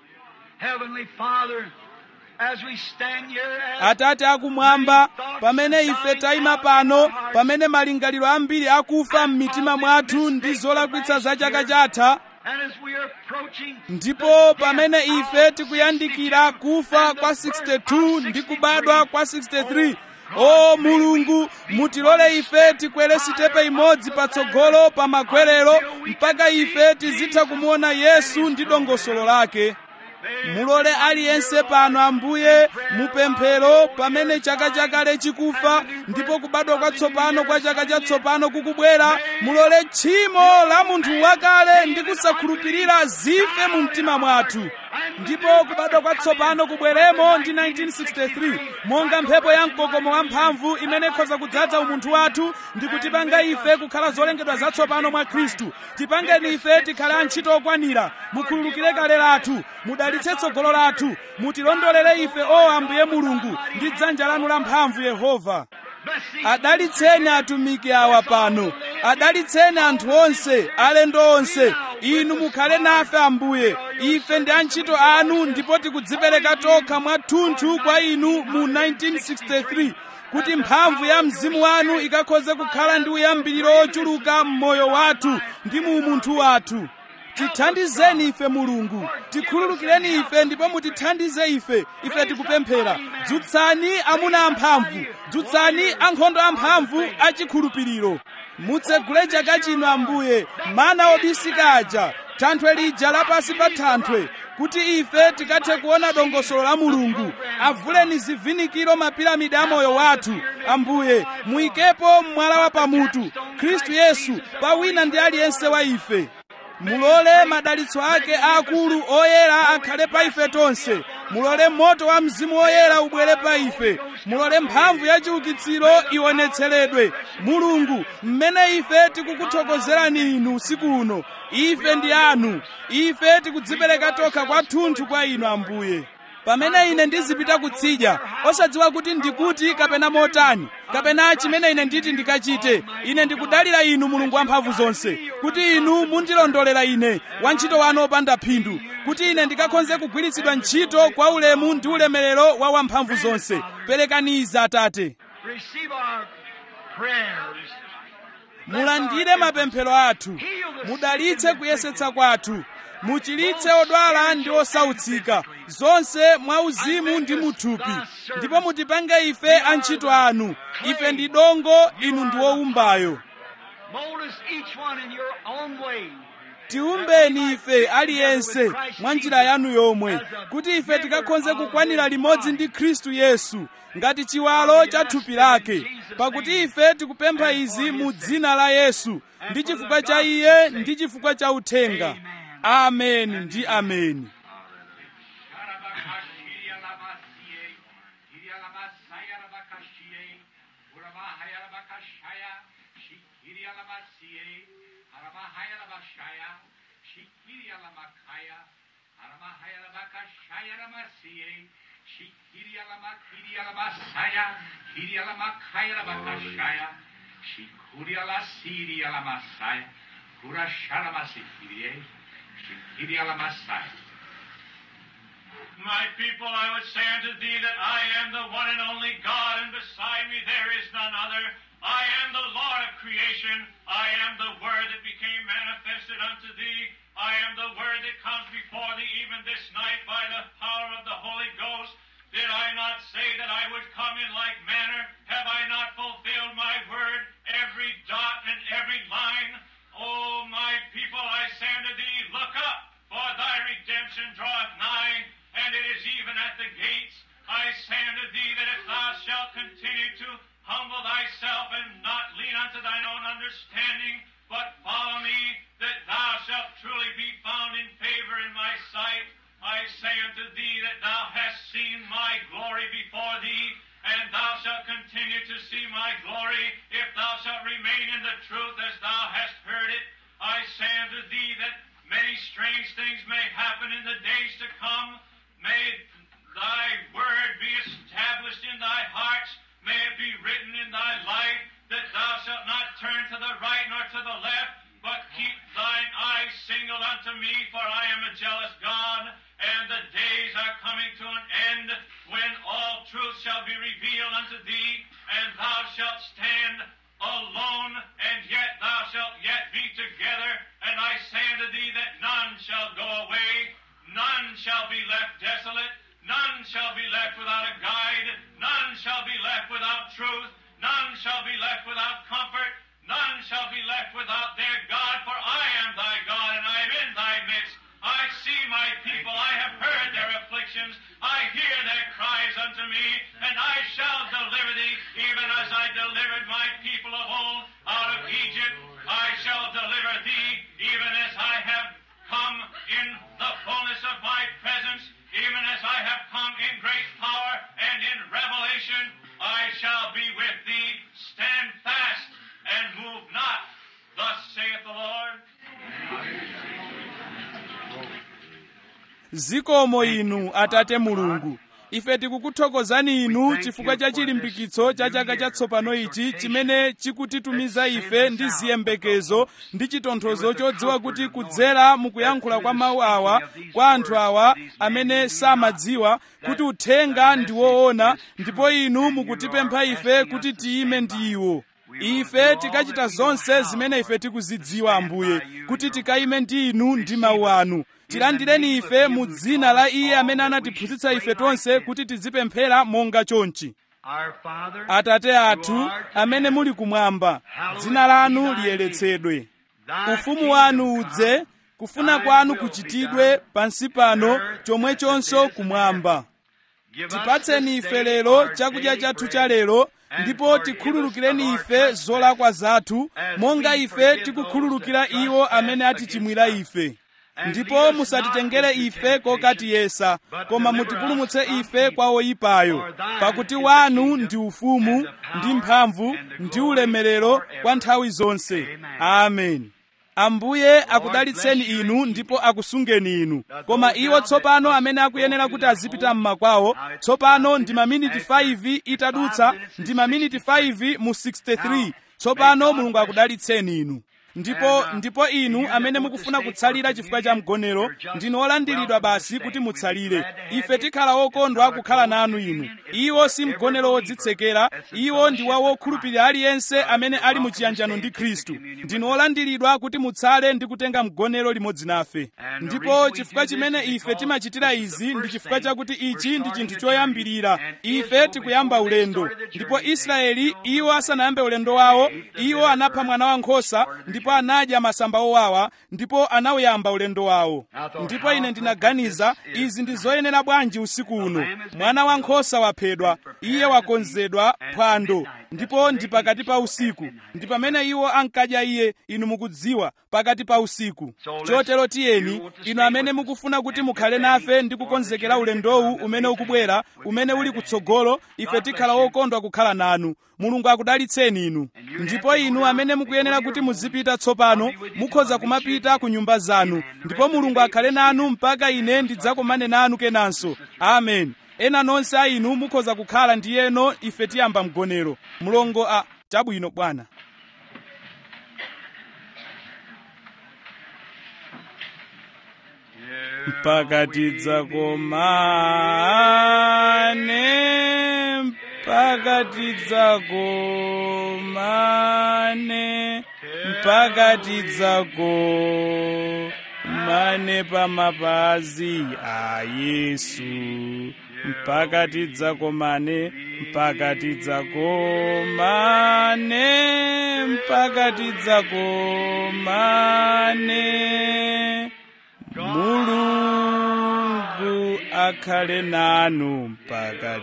Heavenly Father, as we stand here as atate akumwamba pamene ife tayima pano pamene malingaliro ambiri akufa m'mitima mwathu ndi zolakwitsa za chaka chatha and as we are approaching ndipo pamene ife tikuyandikira kufa kwa 62 ndi kubadwa kwa 63 o mulungu mutilole ife tikwere sitepe imodzi patsogolo pa makwerero mpaka ife tizitha kumuona yesu ndi dongosolo lake mulole aliyense pano ambuye mupemphero pamene chaka chakale chikufa ndipo kubadwa kwatsopano kwa chaka chatsopano kukubwera mulole tchimo la munthu wakale ndi kusakhulupirira zife mu mtima mwathu ndipo kubadwa kwatsopano kubweremo ndi 1963 monga mphepo ya mkokomo wamphamvu imene ikhoza kudzaza umunthu wathu ndi kutipanga ife kukhala zolengedwa zatsopano mwa khristu tipangeni ife tikhale antchito okwanira mukhululukire kale lathu mudalitse tsogolo lathu mutilondolere ife o ambuye mulungu ndi dzanja lanu lamphamvu yehova adalitseni atumiki awa pano adalitseni anthu onse alendo onse inu mukhale nafe ambuye ife ndi antchito anu ndipo tikudzipereka tokha mwathunthu kwa inu mu 1963 kuti mphamvu ya mzimu wanu ikakhoze kukhala ndi uyambiriro ochuluka m'moyo wathu ndi mu umunthu wathu tithandizeni ife mulungu tikhululukireni ife ndipo mutithandize ife ife tikupemphera dzutsani amuna amphamvu dzutsani ankhondo amphamvu achikhulupiriro mutsegule chaka chino ambuye mana obisika aja thanthwe lija lapasi pa thanthwe kuti ife tikathe kuona dongosolo la mulungu avuleni zivinikiro mapiramidi a moyo wathu ambuye muyikepo mwala wa pamutu khristu yesu pa wina ndi aliyense wa ife mulole madalitso ake aakulu oyera akhale pa ife tonse mulole moto wa mzimu woyera ubwere pa ife mulole mphamvu ya chiukitsiro ionetseredwe mulungu mmene ife tikukuthokozerani inu usiku uno ife ndi anu ife tikudzipereka tokha kwathunthu kwa inu ambuye pamene ine ndizipita kutsidya osadziwa kuti ndikuti kapena motani kapena chimene ine nditi ndikachite ine ndikudalira inu mulungu wamphamvu zonse kuti inu mundilondolera ine wantchito wanu opanda phindu kuti ine ndikakhonze kugwiritsidwa ntchito kwa ulemu ndi ulemerero wa wamphamvu zonse perekani izi atate receive our prayers. mulandire mapemphero athu mudalitse kuyesetsa kwathu muchiritse odwala ndi osautsika zonse mwauzimu ndi muthupi ndipo mutipange ife antchito anu ife ndi dongo inu ndi wowumbayo Mold us each one in your own way. tiumbeni ife aliyense mwa njira yanu yomwe kuti ife tikakhonze kukwanira limodzi ndi khristu yesu ngati chiwalo cha thupi lake pakuti ife tikupempha izi mu dzina la yesu ndi chifukwa cha iye ndi chifukwa cha uthenga ameni ndi ameni Shikiri alamasai. My people, I would say unto thee that I am the one and only God, and beside me there is none other. I am the Lord of creation. I am the Word that became manifested unto thee. I am the Word that comes before thee even this night by the power of the Holy Ghost. Did I not say that I would come in like manner? Have I not fulfilled my word, every dot and every line? O my people, I say unto thee, look up, for thy redemption draweth nigh, and it is even at the gates. I say unto thee that if thou shalt continue to humble thyself and not lean unto thine own understanding, but follow me, that thou shalt truly be found in favor in my sight. I say unto thee that thou hast seen my glory before thee, and thou shalt continue to see my glory if thou shalt remain in the truth as thou hast heard it. I say unto thee that many strange things may happen in the days to come. May thy word be established in thy hearts. May it be written in thy life that thou shalt not turn to the right nor to the left, but keep thine eyes single unto me, for I am a jealous God, and the days are coming to an end when all truth shall be revealed unto thee, and thou shalt stand alone, and yet thou shalt yet be together. And I say unto thee that none shall go away, none shall be left desolate, none shall be left without a guide, none shall be left without truth, none shall be left without comfort, none shall be left without their God, for I am thy God, and I am in thy midst. I see my people, I have heard their afflictions, I hear their cries unto me, and I shall deliver thee, even as I delivered my people of old out of Egypt. I shall deliver thee, even as I have come in the fullness of my presence, even as I have come in great power and in revelation. I shall be with thee. Stand fast and move not. Thus saith the Lord. zikomo inu atate mulungu ife tikukuthokozani inu chifukwa cha chilimbikitso cha chaka chatsopano ichi chimene chikutitumiza ife ndi ziyembekezo ndi chitonthozo chodziwa kuti kudzera mukuyankhula kwa mawu awa kwa anthu awa amene samadziwa kuti uthenga ndi woona ndipo inu mukutipempha ife kuti tiyime ndi iwo ife tikachita zonse zimene ife tikuzidziwa ambuye kuti tikayime ndi inu ndi mawu anu tilandireni ife mu dzina la iye amene anatiphunzitsa ife tonse kuti tizipemphera monga chonchi Our Father, atate athu amene muli kumwamba dzina lanu liyeretsedwe thy ufumu wanu kingdom udze come, kufuna kwanu kuchitidwe pansi pano chomwechonso kumwamba Give us tipatseni this ife day lero our chakudya daily chathu bread, cha lero and ndipo forgive us tikhululukireni of our ife trespasses, zolakwa zathu as monga we ife forgive tikukhululukira those that iwo trespass amene against atichimwira us. ife And ndipo lead us musatitengere not into ife temptation, kokatiyesa but koma deliver mutipulumutse us from ife evil. kwa oyipayo For thine pakuti is the wanu kingdom, ndi ufumu and the power, ndi mphamvu and the ndi glory ulemerero forever. kwa nthawi zonse Amen. amen ambuye akudalitseni bless you inu and ndipo akusungeni inu That koma those iwo now that tsopano must amene akuyenera go to kuti their azipita home, mmakwawo now it's tsopano five ndi minutes maminiti after 5 itadutsa five minutes ndi and maminiti 63. 5 mu 63 Now, tsopano may God mulungu bless you. akudalitseni inu ndipo And, uh, ndipo inu you amene that mukufuna want to stay kutsalira for chifukwa cha communion, mgonero you're just ndinu olandiridwa welcome to basi stay. kuti We'd be mutsalire glad to have ife you. tikhala okondwa It's our kukhala close nanu inu communion. It's iwo for si every mgonero believer. wodzitsekera It's the iwo ndi wa fellowship of wokhulupirira aliyense Christ. amene You're ali mu welcome to chiyanjano stay ndi and take the khristu communion ndinu with us. olandiridwa kuti mutsale ndi kutenga mgonero limodzi nafe And the ndipo reason we chifukwa do this chimene is ife because timachitira this is the izi ndi first chifukwa thing chakuti we're ichi ndi starting chinthu the journey. choyambirira And ife Israel, tikuyamba before they ulendo started the ndipo journey, they israeli killed the iwo lamb. asanayambe ulendo wawo They ate the iwo bitter anapha herb, mwana wankhosa started the ndipo journey. anadya masamba owawa ndipo anawuyamba ulendo wawo I thought, ndipo how ine appropriate ndinaganiza this is izi ndi tonight. zoyenera bwanji usiku uno lamb has been mwana wankhosa waphedwa prepared iye to wakonzedwa feast, and phwando midnight, that's ndipo when ndi they pakati eat pa so usiku at midnight. ndi pamene iwo ankadya iye inu mukudziwa pakati pa usiku So let's- chotero you tiyeni want to inu stay amene with us mukufuna kuti and mukhale get nafe ready ndi for kukonzekera the journey ulendowu to come umene that ukubwera may take. umene We'll be uli glad to kutsogolo have you. ife God tikhala bless you. okondwa kukhala nanu mulungu akudalitseni inu And you ndipo have to go inu now amene and mukuyenera go to kuti your muzipita home. tsopano I'll be with you mukhoza till I meet you kumapita again. ku nyumba zanu Amen. The ndipo rest of the mulungu day akhale be nanu seated. mpaka ine ndidzakomane nanu kenanso amen ena nonse a inu mukhoza kukhala ndiyeno ife tiyamba mgonero mulongo a chabwino bwana mpaka tidzakomane mpaka tidzakomane mpaka tidzakomane pamapazi a yesu mpaka tidzakomane mpaka tidzakomane mpaka tidzakomane mulungu akhale nanu mpaka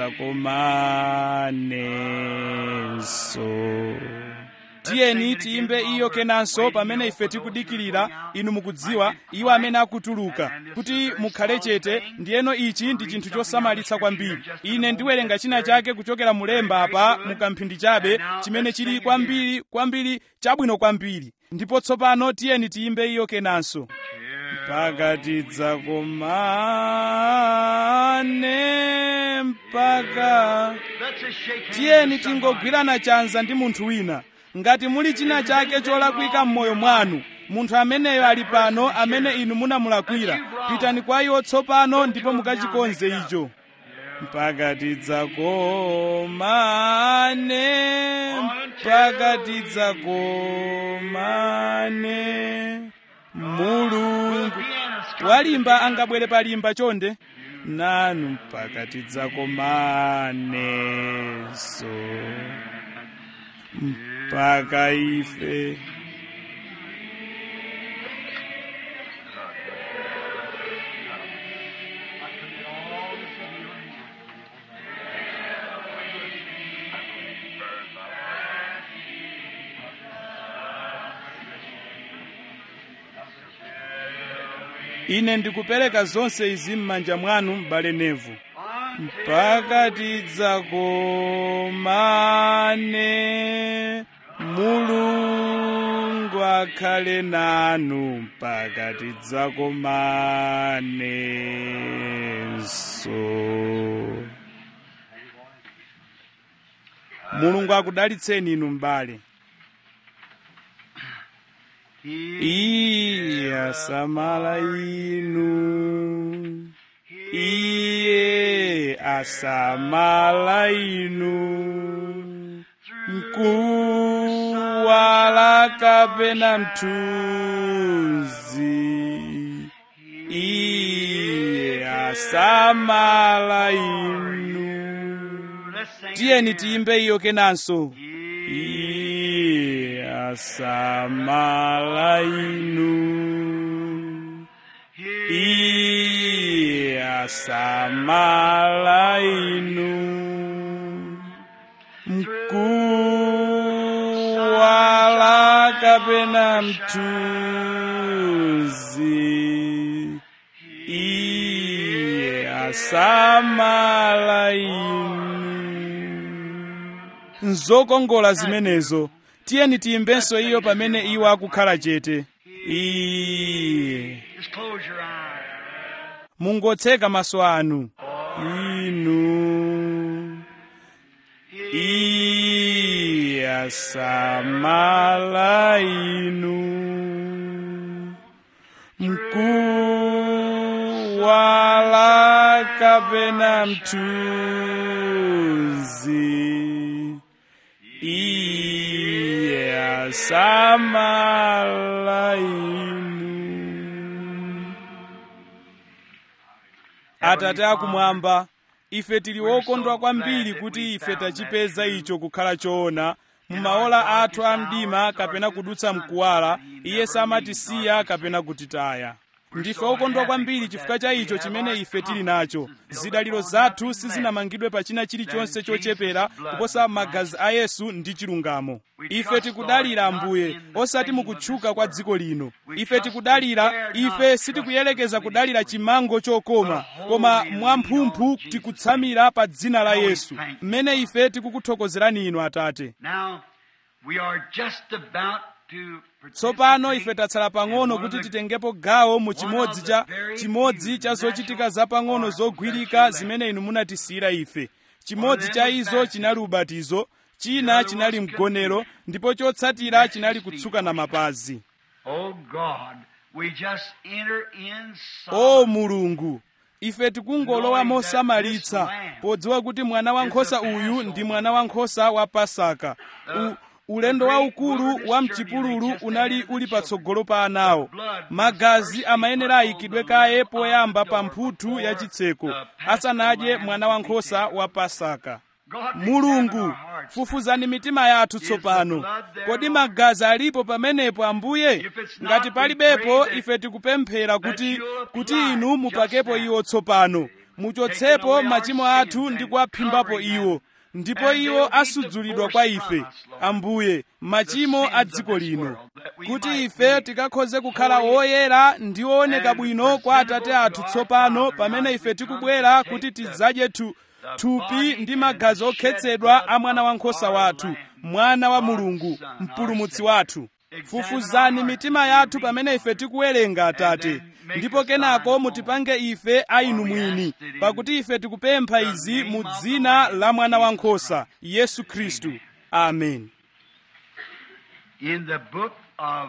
tidzakomanenso tiyeni tiyimbe iyo kenanso pamene ife tikudikirira inu mukudziwa iwo amene akutuluka kuti mukhale chete ndiyeno ichi ndi chinthu chosamalitsa kwambiri ine ndiwerenga china chake kuchokera mulemba apa mukamphindi chabe chimene chili kwambiri kwambiri chabwino kwambiri ndipo tsopano tiyeni tiyimbe iyo kenanso mpaka tidzakomane mpaka tiyeni tingogwirana chanza ndi munthu wina ngati muli china chake cholakwika m'moyo mwanu munthu ameneyo ali pano amene inu munamulakwira pitani kwa iwo tsopano ndipo mukachikonze icho mpaka tidzakomane mpaka tidzakomane mulungu walimba angabwere palimba chonde nanu mpaka tidzakomanenso mpaka ife ine ndikupereka zonse izi m'manja mwanu m'bale nevu mpaka tidzakomane mulungu akhale nanu mpaka tidzakomanenso mulungu akudalitseni inu m'bale iye asamala inu iye asamala inu mkuwala kapena mthunzi iye asamala inu tiyeni tiyimbe iyo kenanso iye asamala inu iye asamala inu mkuwala kapena mthunzi iye asamala inu nzokongola zimenezo tiyeni tiyimbenso iyo pamene iwo akukhala chete iye Just close your eyes. mungotseka maso anu inu iye asamala inu mkuwala kapena mthunzi iye asamala inu atate akumwamba ife tili wokondwa kwambiri kuti ife tachipeza icho kukhala choona mumaola athu a mdima kapena kudutsa mkuwala iye samatisiya kapena kutitaya ndife okondwa kwambiri chifukwa cha icho chimene ife tili nacho zidaliro zathu sizinamangidwe pa china chilichonse chochepera kuposa magazi a yesu ndi chilungamo ife tikudalira ambuye osati mukutchuka kwa dziko lino ife tikudalira ife sitikuyelekeza kudalira chimango chokoma koma mwamphumphu tikutsamira pa dzina la yesu mmene ife tikukuthokozerani inu atate Now, we are just about to tsopano ife tatsala pang'ono kuti titengepo gawo mu chimodzi cha chimodzi cha zochitika zapang'ono zogwirika zimene inu munatisiyira ife chimodzi cha izo chinali ubatizo china chinali mgonero ndipo chotsatira chinali kutsuka na mapazi Oh God, We just enter in o mulungu ife tikungolowa mosamalitsa podziwa kuti mwana wankhosa uyu ndi mwana wankhosa wa pasaka U, ulendo waukulu wa mchipululu unali uli patsogolo pa anawo magazi amayenera ayikidwe kaye poyamba pa mphuthu ya chitseko asanadye mwana wankhosa wa pasaka mulungu fufuzani mitima yathu tsopano kodi magazi alipo pamenepo ambuye ngati palibepo ife tikupemphera kuti kuti inu mupakepo iwo tsopano muchotsepo machimo athu ndi kuwaphimbapo iwo ndipo iwo asudzulidwa kwa ife ambuye machimo a dziko lino kuti ife tikakhoze kukhala woyera ndi wooneka bwino kwa atate athu tsopano pamene ife tikubwera kuti tidzadye thu thupi ndi magazi okhetsedwa a mwana wankhosa wathu mwana wa mulungu mpulumutsi wathu fufuzani mitima yathu pamene ife tikuwerenga atate ndipo kenako mutipange ife a inu mwini pakuti ife tikupempha izi mu dzina la mwana wankhosa yesu khristu amen in the book of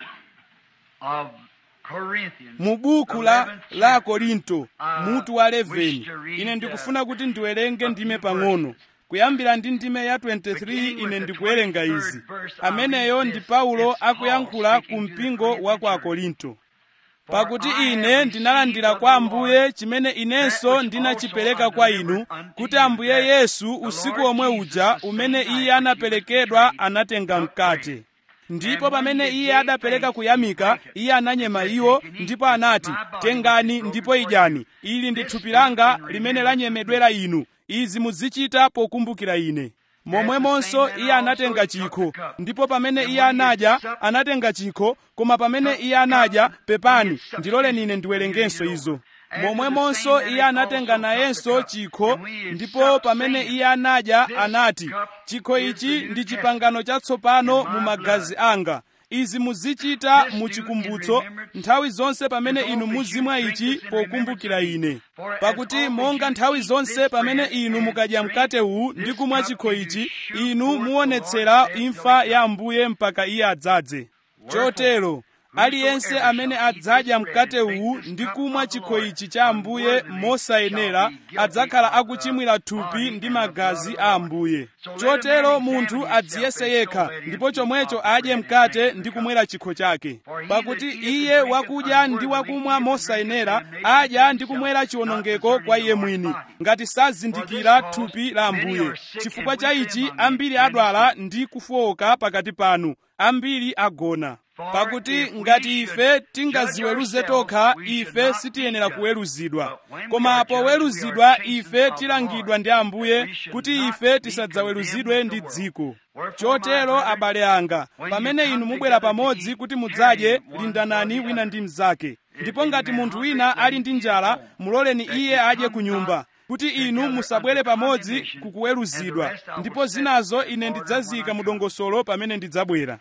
of Corinthians. mu buku la la korinto mutu wa 11 ine ndikufuna kuti ndiwerenge ndime pang'ono kuyambira ndi ndime ya 23 ine ndikuwerenga izi ameneyo ndi paulo akuyankhula ku mpingo wa ku akorinto pakuti ine ndinalandira kwa ambuye chimene inenso ndinachipereka kwa inu kuti ambuye yesu usiku omwe uja umene iye anaperekedwa anatenga mkate ndipo pamene iye adapereka kuyamika iye ananyema iwo ndipo anati tengani ndipo idyani ili ndi thupi langa limene lanyemedwera inu izi muzichita pokumbukira ine momwemonso iye anatenga chikho ndipo pamene iye anadya anatenga chikho koma pamene iye anadya pepani ndiloleni ine ndiwerengenso izo momwemonso iye anatenga nayenso chikho ndipo pamene iye anadya anati chikho ichi ndi chipangano chatsopano mu magazi anga izi muzichita muchikumbutso nthawi zonse pamene inu muzimwa ichi pokumbukira ine pakuti monga nthawi zonse pamene inu mukadya mkate uwu ndi kumwa chikho ichi inu muonetsera imfa ya ambuye mpaka iye adzadze chotero aliyense amene adzadya mkate uwu ndi kumwa chikho ichi cha ambuye mosayenera adzakhala akuchimwira thupi ndi magazi a ambuye chotero munthu adziyese yekha ndipo chomwecho adye mkate ndi kumwera chikho chake pakuti iye wakudya ndi wakumwa mosayenera adya ndi kumwera chiwonongeko kwa iye mwini ngati sazindikira thupi la ambuye chifukwa cha ichi ambiri adwala ndi kufowoka pakati panu ambiri agona pakuti ngati ife tingaziweruze tokha ife sitiyenera kuweruzidwa koma poweruzidwa ife tilangidwa ndi ambuye kuti ife tisadzaweruzidwe ndi dziko chotero abale anga pamene inu mubwera pamodzi kuti mudzadye lindanani wina ndi mnzake ndipo ngati munthu wina ali ndi njala muloleni iye adye ku nyumba kuti inu musabwere pamodzi kukuweruzidwa ndipo zinazo ine ndidzazika mu dongosolo pamene ndidzabwera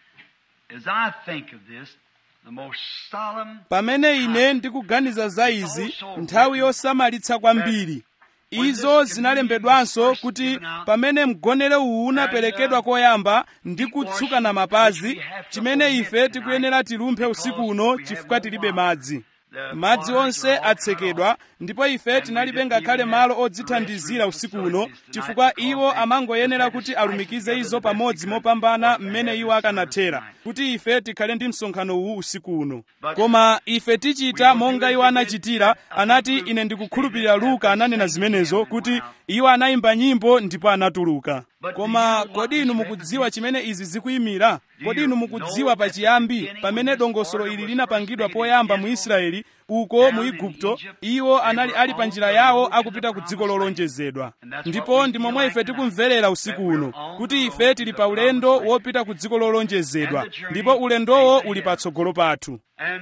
As I think of this, the most solemn pamene ine ndikuganiza za izi nthawi yosamalitsa kwambiri izo zinalembedwanso kuti pamene mgonero uwu unaperekedwa koyamba ndi kutsukana mapazi chimene ife tikuyenera tilumphe usiku uno chifukwa tilibe madzi madzi onse atsekedwa ndipo ife tinalibe ngakhale malo odzithandizira usiku uno chifukwa iwo amangoyenera kuti alumikize izo pamodzi mopambana mmene iwo akanathera kuti ife tikhale ndi msonkhano uwu usiku uno koma ife tichita monga iwo anachitira anati ine ndikukhulupirira luka ananena zimenezo kuti iwo anayimba nyimbo ndipo anatuluka koma kodi inu mukudziwa chimene izi zikuyimira kodi inu mukudziwa pachiyambi pamene dongosolo ili linapangidwa poyamba mu israeli uko mu igupto iwo anali ali pa njira yawo akupita ku dziko lolonjezedwa ndipo ndi momwe ife tikumverera usiku uno kuti ife tili pa ulendo wopita ku dziko lolonjezedwa ndipo ulendowo uli patsogolo pathu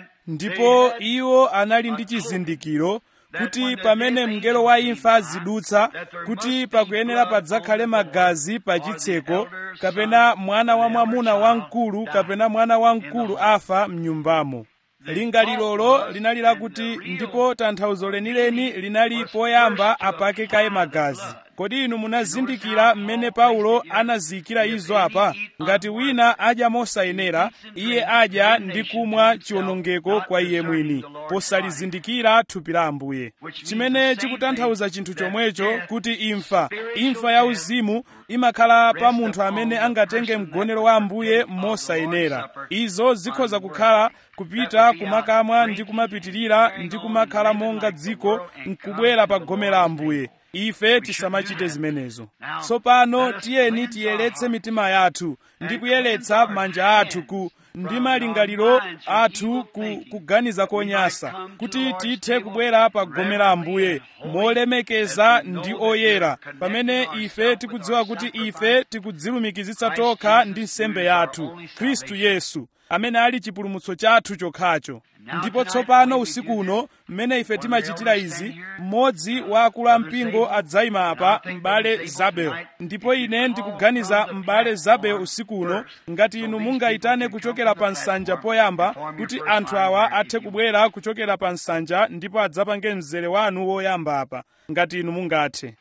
ndipo iwo anali ndi chizindikiro kuti pamene mngelo wa imfa azidutsa kuti pakuyenera padzakhale magazi pa chitseko kapena mwana wa mwamuna wamkulu kapena mwana wamkulu afa mnyumbamo lingalilolo linali lakuti ndipo tanthauzo lenileni linali poyamba apake kaye magazi kodi inu munazindikira mmene paulo anaziyikira izo apa ngati wina adya mosayenera iye adya ndi kumwa chiwonongeko kwa iye mwini posalizindikira thupi la ambuye chimene chikutanthauza chinthu chomwecho kuti imfa imfa ya uzimu imakhala pa munthu amene angatenge mgonero wa ambuye mosayenera izo zikhoza kukhala kupita kumakamwa ndi kumapitirira ndi kumakhala monga dziko nkubwera pa gome la ambuye ife tisamachite zimenezo tsopano tiyeni tiyeretse mitima yathu ndi kuyeretsa manja athu ku ndi malingaliro athu ku kuganiza konyasa kuti tithe kubwera pa gome la ambuye molemekeza ndi oyera pamene ife tikudziwa kuti ife tikudzilumikizitsa tokha ndi nsembe yathu khristu yesu amene ali chipulumutso chathu chokhacho ndipo tsopano usiku uno mmene ife timachitira izi mmodzi wa akulu ampingo adzayima apa m'bale zabel ndipo ine ndikuganiza m'bale zabel usiku uno ngati inu mungayitane kuchokera pa nsanja poyamba kuti anthu awa athe kubwera kuchokera pa nsanja ndipo adzapange mzere wanu woyamba apa ngati inu mungathe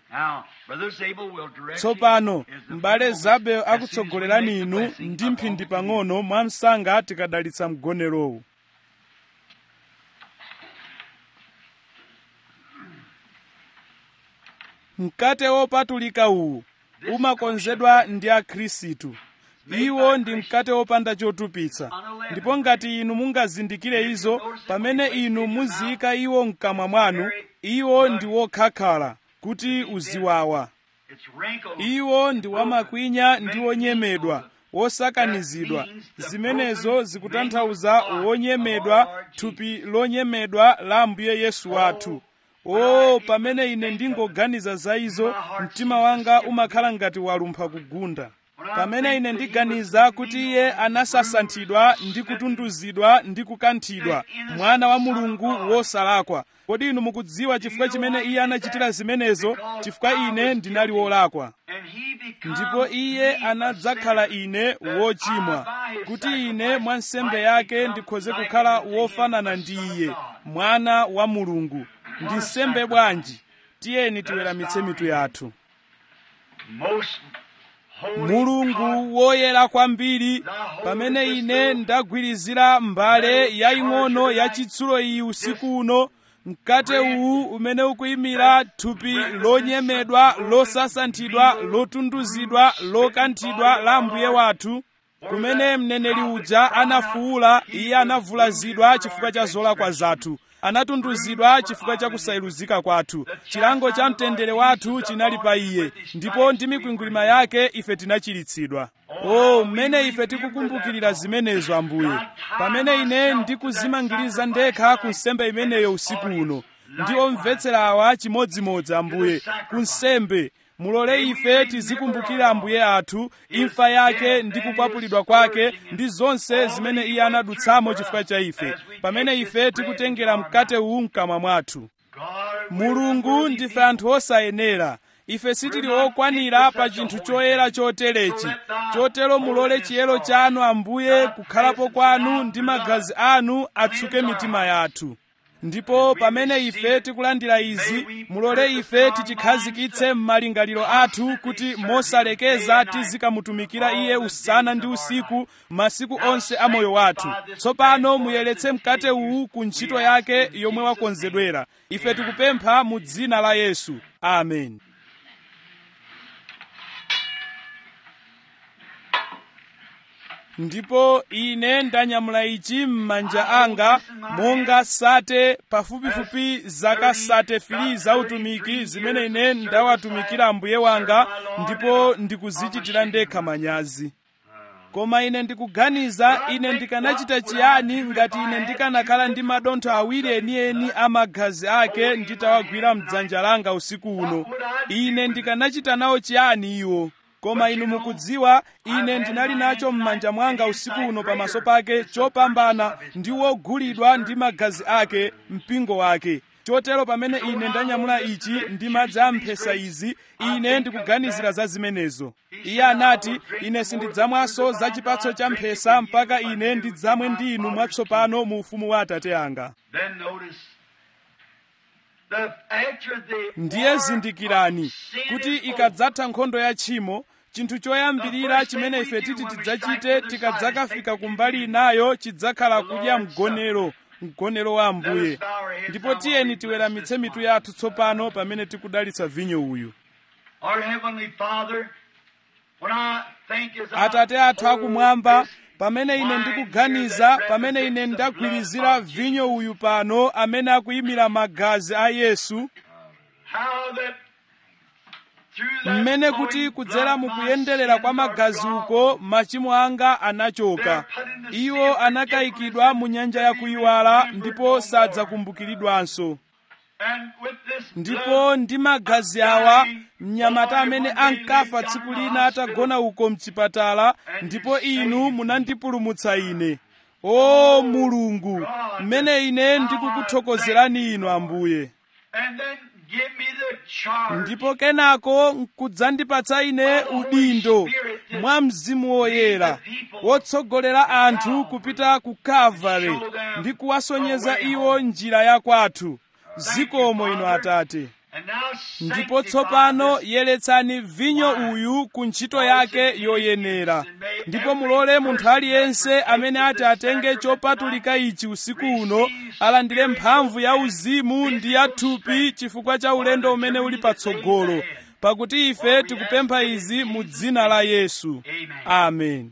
tsopano m'bale zabel akutsogolerani inu ndi mphindi pang'ono mwamsanga tikadalitsa mgonerowu mkate wopatulika uwu umakonzedwa ndi akhristu iwo ndi mkate wopanda chotupitsa ndipo ngati inu mungazindikire izo pamene inu muziyika iwo mkamwa mwanu iwo ndi wokhakhala kuti uziwawa iwo ndi wamakwinya ndi wonyemedwa wosakanizidwa zimenezo zikutanthauza wonyemedwa thupi lonyemedwa la ambuye yesu wathu o pamene ine ndingoganiza za izo mtima wanga umakhala ngati walumpha kugunda pamene ine ndiganiza kuti iye anasasanthidwa ndi kutunduzidwa ndi kukanthidwa mwana wa mulungu wosalakwa kodi inu mukudziwa chifukwa chimene iye anachitira zimenezo chifukwa ine ndinali wolakwa ndipo iye anadzakhala ine wochimwa kuti ine mwa nsembe yake ndikhoze kukhala wofanana ndi iye mwana wa mulungu ndi nsembe bwanji tiyeni tiweramitse mitu yathu mulungu woyera kwambiri pamene ine ndagwirizira mbale yaying'ono yachitsulo iyi usiku uno mkate uwu umene ukuyimira thupi lonyemedwa losasanthidwa lotunduzidwa lokanthidwa la mbuye wathu kumene mneneri uja anafuwula iye anavulazidwa chifukwa cha zolakwa zathu anatunduzidwa chifukwa cha kusayeruzika kwathu chilango cha mtendere wathu chinali pa iye ndipo ndi mikwingwirima yake ife tinachiritsidwa o mmene ife tikukumbukirira zimenezo ambuye pamene ine ndikuzimangiriza ndekha ku nsembe imeneyo usiku uno ndi omvetsera awa chimodzimodzi ambuye ku nsembe mulole ife tizikumbukira ambuye athu imfa yake ndi kukwapulidwa kwake ndi zonse zimene iye anadutsamo chifukwa cha ife pamene ife tikutengera mkate uwu mkamwa mwathu mulungu ndife anthu osayenera ife sitili okwanira pa chinthu choyera choterechi chotero mulole chiyero chanu ambuye kukhalapo kwanu ndi magazi anu atsuke mitima yathu ndipo pamene ife tikulandira izi mulole ife tichikhazikitse m'malingaliro athu kuti mosalekeza tizikamutumikira iye usana ndi usiku masiku onse a moyo wathu tsopano muyeretse mkate uwu ku ntchito yake yomwe wakonzedwera ife tikupempha mu dzina la yesu amen ndipo ine ndanyamula ichi m'manja anga monga sate pafupifupi zaka sate fili za utumiki zimene ine ndawatumikira ambuye wanga ndipo ndikuzichitira ndekha manyazi koma ine ndikuganiza ine ndikanachita chiyani ngati ine ndikanakhala ndi madontho awiri enieni a magazi ake nditawagwira mdzanja langa usiku uno ine ndikanachita nawo chiyani iwo koma inu mukudziwa ine ndinali nacho m'manja mwanga usiku uno pamaso pake chopambana ndi wogulidwa ndi magazi ake mpingo wake chotero pamene ine ndanyamula ichi ndi madzi a mphesa izi ine ndikuganizira za zimenezo iye anati ine sindidzamwanso za chipatso cha mphesa mpaka ine ndidzamwe ndi inu mwatsopano mu ufumu wa atate anga ndiye zindikirani kuti ikadzatha nkhondo ya tchimo chinthu choyambirira chimene ife titi tidzachite tikadzakafika kumbali inayo chidzakhala kudya mgonero mgonero wa ambuye ndipo tiyeni tiweramitse mitu yathu tsopano pamene tikudalitsa vinyo uyu atate athu akumwamba pamene ine ndikuganiza pamene ine ndagwirizira vinyo uyu pano amene akuyimira magazi a yesu mmene kuti kudzera mukuyenderera kwa magazi uko machimo anga anachoka iwo anakayikidwa mu nyanja yakuyiwala ndipo sadzakumbukiridwanso ndipo ndi magazi awa mnyamata amene ankafa tsiku lina atagona uko mchipatala ndipo inu munandipulumutsa ine o mulungu mmene ine ndikukuthokozerani inu ambuye ndipo kenako nkudzandipatsa ine udindo mwa mzimu woyera wotsogolera anthu kupita ku kalvari ndi kuwasonyeza iwo njira ya kwathu zikomo inu atate ndipo tsopano yeretsani vinyo uyu ku ntchito yake yoyenera ndipo mulole munthu aliyense amene ati atenge chopatulika ichi usiku uno alandire mphamvu ya uzimu ndi ya thupi chifukwa cha ulendo umene uli patsogolo pakuti ife tikupempha izi mu dzina la yesu amen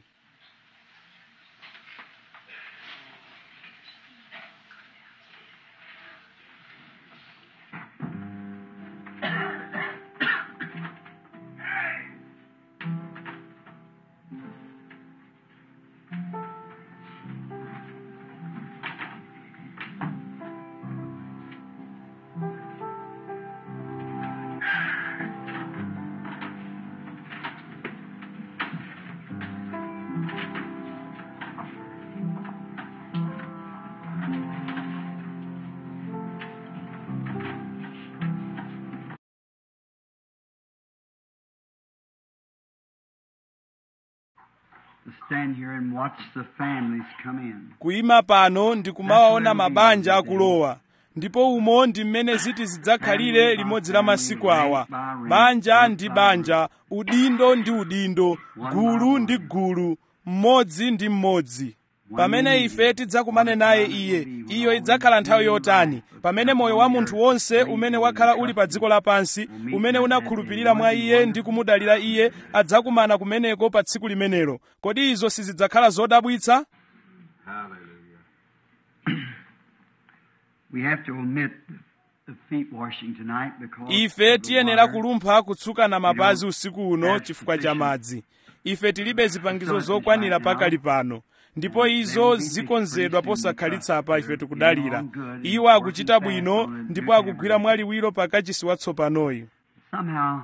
stand here and watch the families come in. kuyima pano ndikumawaona mabanja akulowa ndipo umo ndi mmene ziti zidzakhalire limodzi la masiku awa banja ndi banja udindo ndi udindo gulu ndi gulu mmodzi ndi mmodzi pamene ife tidzakumane naye iye iyo idzakhala nthawi yotani pamene moyo wa munthu wonse umene wakhala uli pa dziko lapansi umene unakhulupirira mwa iye ndi kumudalira iye adzakumana kumeneko pa tsiku limenelo kodi izo sizidzakhala zodabwitsa We have to omit the feet washing tonight because ife of the tiyenera water. kulumpha kutsukana mapazi usiku uno chifukwa cha madzi ife tilibe zipangizo zokwanira pakali pano ndipo izo zikonzedwa posakhalitsa pa ife tikudalira iwo akuchita bwino ndipo akugwira mwaliwiro pakachisi watsopanoyu Somehow,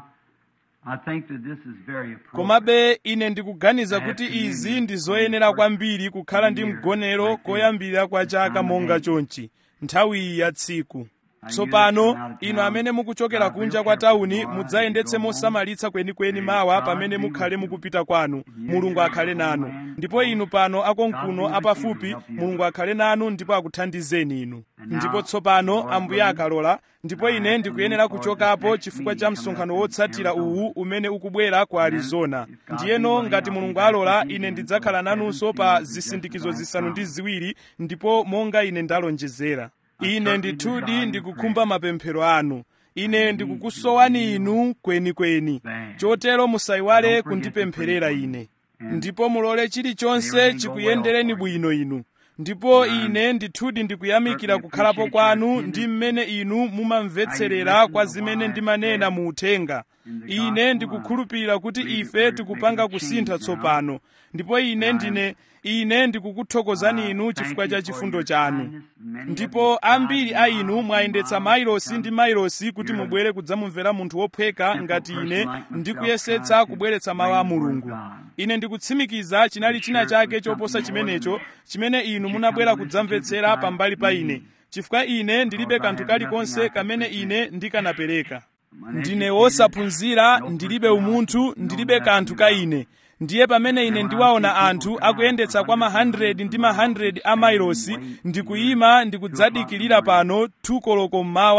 I think that this is very appropriate. komabe ine ndikuganiza kuti izi ndi zoyenera kwambiri kukhala ndi mgonero koyambira kwa chaka monga chonchi nthawi iyi ya tsiku tsopano inu amene mukuchokera kunja kwa tawuni mudzayendetse mosamalitsa kwenikweni mawa pamene mukhale mukupita kwanu mulungu akhale nanu ndipo inu pano akonkuno apafupi mulungu akhale nanu ndipo akuthandizeni inu ndipo tsopano ambuye akalola ndipo ine ndikuyenera kuchokapo chifukwa cha msonkhano wotsatira uwu umene ukubwera ku arizona ndiyeno ngati mulungu alola ine ndidzakhala nanunso pa zisindikizo zisanu ndi ziwiri ndipo monga ine ndalonjezera ine ndithudi ndikukhumba mapemphero anu ine ndikukusowani inu kwenikweni chotero musayiwale kundipempherera ine ndipo mulole chilichonse chikuyendereni bwino inu ndipo ine ndithudi ndikuyamikira kukhalapo kwanu ndi mmene inu mumamvetserera kwa zimene ndimanena mu uthenga ine ndikukhulupirira kuti ife tikupanga kusintha tsopano ndipo ine ndine ine ndikukuthokozani inu chifukwa cha chifundo chanu ndipo ambiri a inu mwayendetsa mailosi ndi mailosi kuti mubwere kudzamumvera munthu wophweka ngati ine ndikuyesetsa kubweretsa mawu a mulungu ine ndikutsimikiza chinali china chake choposa chimenecho chimene inu munabwera kudzamvetsera pambali pa ine chifukwa ine ndilibe kanthu kalikonse kamene ine ndikanapereka ndine wosaphunzira ndilibe umunthu ndilibe kanthu ka ine ndiye pamene ine ndiwaona anthu akuyendetsa kwa ma 100 ndi ma 100 a mailosi ndikuyima ndikudzadikirira pano 2 koloko mmawa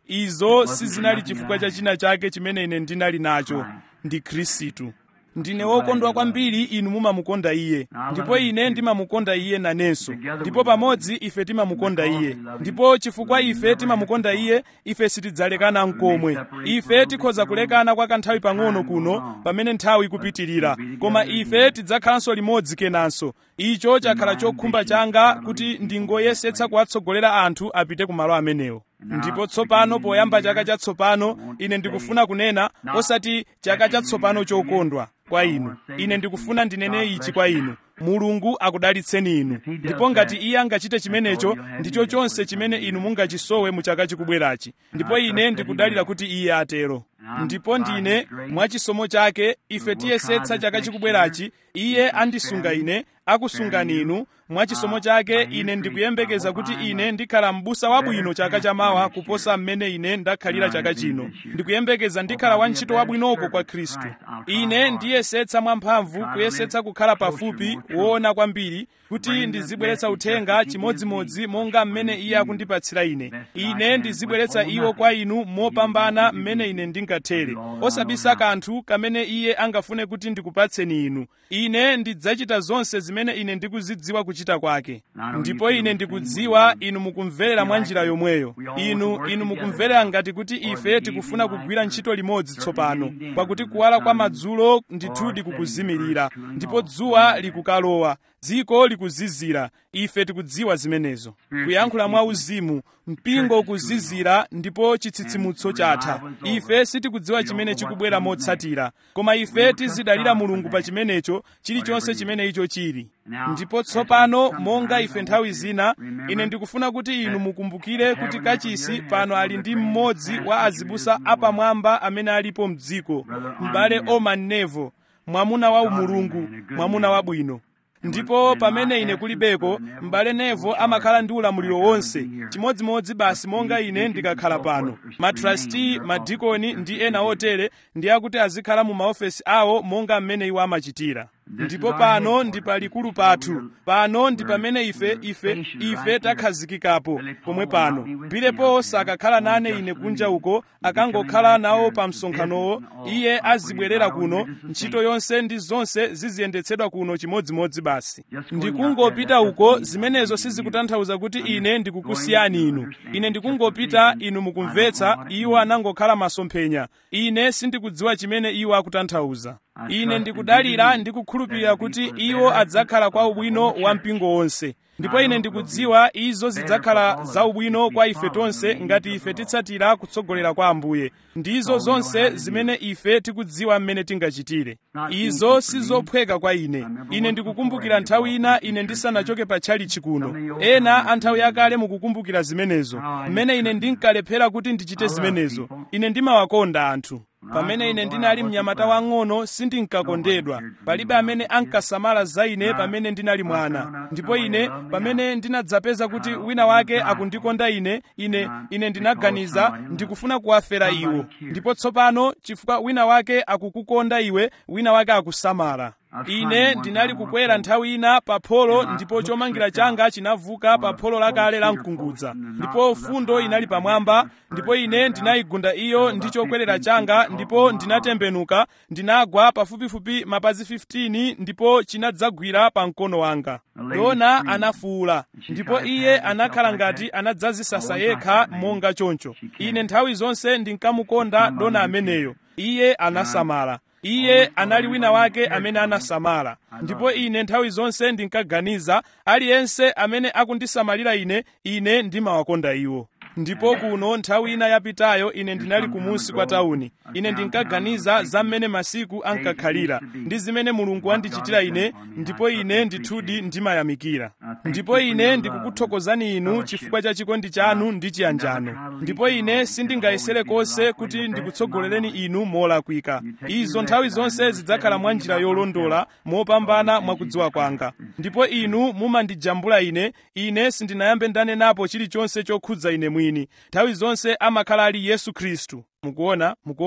izo sizinali chifukwa cha china chake chimene ine ndinali nacho ndi khristu ndine wokondwa kwambiri inu mumamukonda iye ndipo ine ndimamukonda iye nanenso ndipo pamodzi ife timamukonda iye ndipo chifukwa ife timamukonda iye ife sitidzalekana mkomwe ife tikhoza kulekana kwa kanthawi pang'ono kuno pamene nthawi ikupitirira koma ife tidzakhalanso limodzi kenanso icho chakhala chokhumba changa kuti ndingoyesetsa kuwatsogolera anthu apite ku malo amenewo ndipo tsopano poyamba chaka chatsopano ine ndikufuna kunena osati chaka chatsopano chokondwa kwa inu ine ndikufuna ndinene ichi kwa inu mulungu akudalitseni inu ndipo ngati iye angachite chimenecho ndicho chonse chimene inu mungachisowe mu chaka chikubwerachi ndipo ine ndikudalira kuti iye atero ndipo ndine mwachisomo chake ife tiyesetsa chaka chikubwerachi iye andisunga ine akusungani inu mwachisomo chake ine ndikuyembekeza kuti ine ndikhala m'busa wabwino chaka chamawa kuposa mmene ine ndakhalira chaka chino ndikuyembekeza ndikhala wantchito wabwinoko kwa khristu ine ndiyesetsa mwamphamvu kuyesetsa kukhala pafupi woona kwambiri kuti ndizibweretsa uthenga chimodzimodzi monga mmene iye akundipatsira ine ine ndizibweretsa iwo kwa inu mopambana mmene ine ndingathere osabisa kanthu kamene iye angafune kuti ndikupatseni inu ine ndidzachita zonse zimene ine ndikuzidziwa kuchita kwake ndipo ine ndikudziwa inu mukumverera mwa njira yomweyo inu inu mukumverera ngati kuti ife tikufuna kugwira ntchito limodzi tsopano pakuti kuwala kwa madzulo ndithudi kukuzimirira ndipo dzuwa likukalowa dziko likuzizira ife tikudziwa zimenezo kuyankhula mwa uzimu mpingo ukuzizira ndipo chitsitsimutso chatha ife sitikudziwa chimene chikubwera motsatira koma ife tizidalira mulungu pa chimenecho chilichonse chimene icho chili ndipo tsopano monga ife nthawi zina ine ndikufuna kuti inu mukumbukire kuti kachisi pano ali ndi mmodzi wa azibusa apamwamba amene alipo mdziko m'bale oman nevo mwamuna wa umulungu mwamuna wabwino ndipo pamene ine kulibeko m'bale nevo amakhala ndi ulamuliro wonse chimodzimodzi basi monga ine ndikakhala pano matrasti madikoni ndi ena otere ndi akuti azikhala mu maofesi awo monga mmene iwo amachitira ndipo pano ndi palikulu pathu pano ndi pamene ife ife ife takhazikikapo pomwe pano bilepo sakakhala nane ine kunja uko akangokhala nawo pa msonkhanowo iye azibwerera kuno ntchito yonse ndi zonse ziziyendetsedwa kuno chimodzimodzi basi ndikungopita uko zimenezo sizikutanthauza kuti ine ndikukusiyani inu ine ndikungopita inu mukumvetsa iwo anangokhala masomphenya ine sindikudziwa chimene iwo akutanthauza ine ndikudalira ndi kukhulupirira kuti iwo adzakhala kwa ubwino wa mpingo wonse ndipo ine ndikudziwa izo zidzakhala za ubwino kwa ife tonse ngati ife titsatira kutsogolera kwa ambuye ndizo zonse zimene ife tikudziwa mmene tingachitire izo sizophweka kwa ine ine ndikukumbukira nthawi ina ine ndisanachoke pa tchalichi kuno ena a nthawi yakale mukukumbukira zimenezo mmene ine ndinkalephera kuti ndichite zimenezo ine ndimawakonda anthu pamene ine ndinali mnyamata wang'ono sindinkakondedwa palibe amene ankasamala za ine pamene ndinali mwana ndipo ine pamene ndinadzapeza kuti wina wake akundikonda ine ine ine ndinaganiza ndikufuna kuwafera iwo ndipo tsopano chifukwa wina wake akukukonda iwe wina wake akusamala ine ndinali kukwera nthawi ina pa pholo ndipo chomangira changa chinavuka pa pholo lakale la mkungudza ndipo fundo inali pamwamba ndipo ine ndinayigunda iyo ndi chokwerera changa ndipo ndinatembenuka ndinagwa pafupifupi mapazi 15 ndipo chinadzagwira pa mkono wanga dona anafuwula ndipo iye anakhala ngati anadzazisasa yekha monga choncho ine nthawi zonse ndinkamukonda dona ameneyo iye anasamala iye anali wina wake amene anasamala ndipo ine nthawi zonse ndinkaganiza aliyense amene akundisamalira ine ine ndimawakonda iwo ndipo kuno nthawi ina yapitayo ine ndinali kumunsi kwa tawuni ine ndinkaganiza za mmene masiku ankakhalira ndi zimene mulungu wandichitira ine ndipo ine ndithudi ndimayamikira ndipo ine ndikukuthokozani inu chifukwa cha chikondi chanu ndi chiyanjano ndipo ine sindingayesere konse kuti ndikutsogolereni inu molakwika izo nthawi zonse zidzakhala mwa njira yolondola mopambana mwakudziwa kwanga ndipo inu mumandijambula ine ine sindinayambe ndanenapo chilichonse chokhudza ine mwini nthawi zonse amakhala ali yesu khristu mukuona mukuona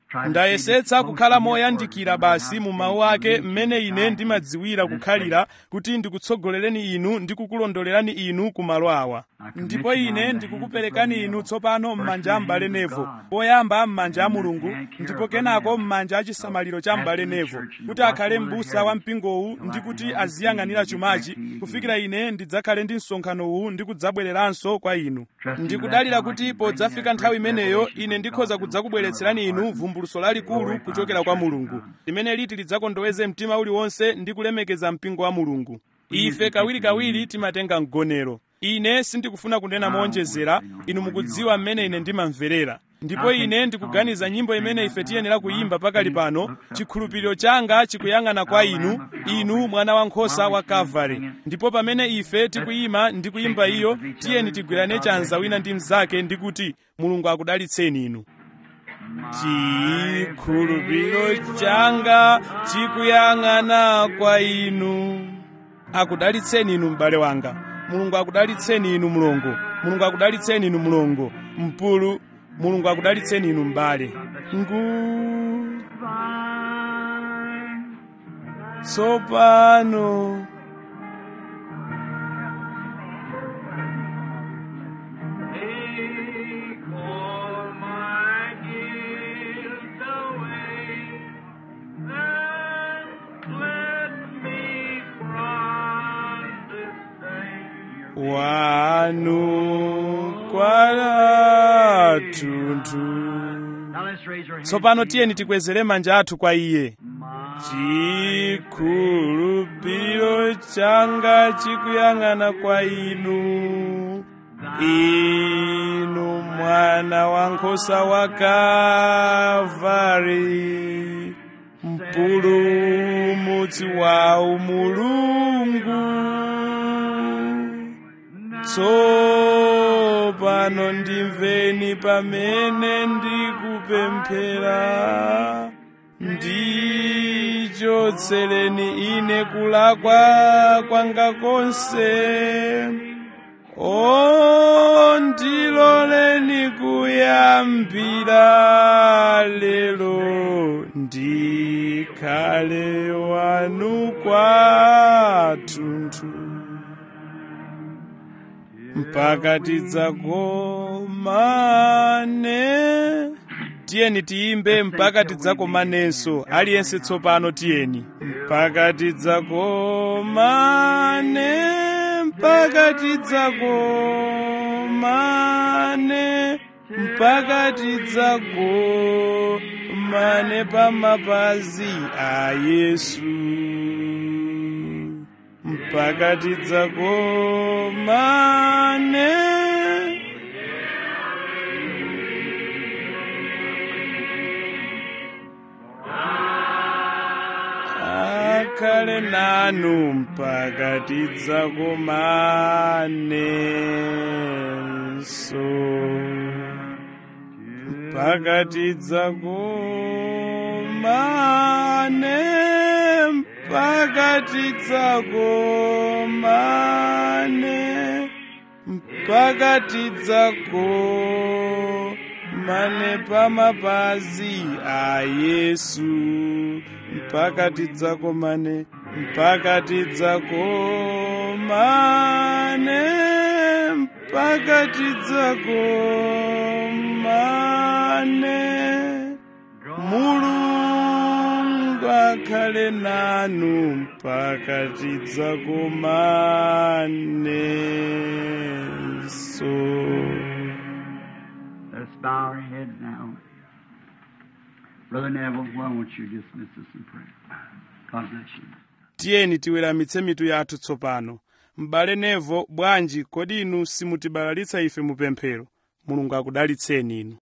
ndayesetsa kukhala moyandikira basi mu mawu ake mmene ine ndimadziwira kukhalira kuti ndikutsogolereni inu ndi kukulondolerani inu ku malo awa ndipo ine ndikukuperekani inu tsopano m'manja a m'bale nevo poyamba m'manja a mulungu ndipo kenako m'manja a chisamaliro cha m'bale nevo kuti akhale m'busa wa mpingowu ndi kuti aziyang'anira chumachi kufikira ine ndidzakhale ndi msonkhanowu ndi kudzabwereranso kwa inu ndikudalira kuti podzafika nthawi imeneyo ine ndikhoza kudzakubweretserani inu vumbuluso lalikulu kuchokera kwa mulungu limene liti lidzakondoweze mtima uliwonse ndi kulemekeza mpingo wa mulungu ife kawirikawiri timatenga mgonero ine sindikufuna kunena mowonjezera inu mukudziwa mmene ine ndimamverera ndipo ine ndikuganiza nyimbo imene ife tiyenera kuyimba pakali pano chikhulupiriro changa chikuyang'ana kwa inu inu mwana wankhosa wa kalvari ndipo pamene ife tikuyima ndi kuyimba iyo tiyeni tigwirane chanza wina ndi mnzake ndi kuti mulungu akudalitseni inu chikhulupiriro changa chikuyang'ana kwa inu akudalitseni inu m'bale wanga mulungu akudalitseni inu mlongo mulungu akudalitseni inu mlongo mpulu mulungu akudalitseni inu m'bale ngu tsopano Take all my guilt away, and let me from this day. wanu kwathunthu Now let's raise our hands. tsopano tiyeni tikwezere manja athu kwa iye chikhulupiriro changa chikuyang'ana kwa inu inu mwana wankhosa wa kalvari mpulumutsi wa umulungu tsopano ndimveni pamene ndikupemphera ndichotsereni ine kulakwa kwanga konse o ndiloleni kuyambira lero ndikhale wanu kwathunthu mpaka tidzakomane tiyeni tiyimbe mpaka tidzakomanenso aliyense tsopano tiyeni mpaka tidzakomane mpaka tidzakomane mpaka tidzakomane pamapazi a yesu mpaka tidzakomane akhale nanu mpaka tidzakomanenso mpaka tidzakomane mpaka tidzakomane mpaka tidzakomane pamapazi a yesu mpaka tidzakomane mpaka tidzakomane mpaka tidzakomane mulungu akhale nanu mpaka tidzakomanenso Let's bow our heads now. Brother Neville, why won't you dismiss us in prayer? God bless you. tiyeni tiweramitse mitu yathu tsopano m'bale nevo bwanji kodi inu simutibalalitsa ife mupemphero mulungu akudalitseni inu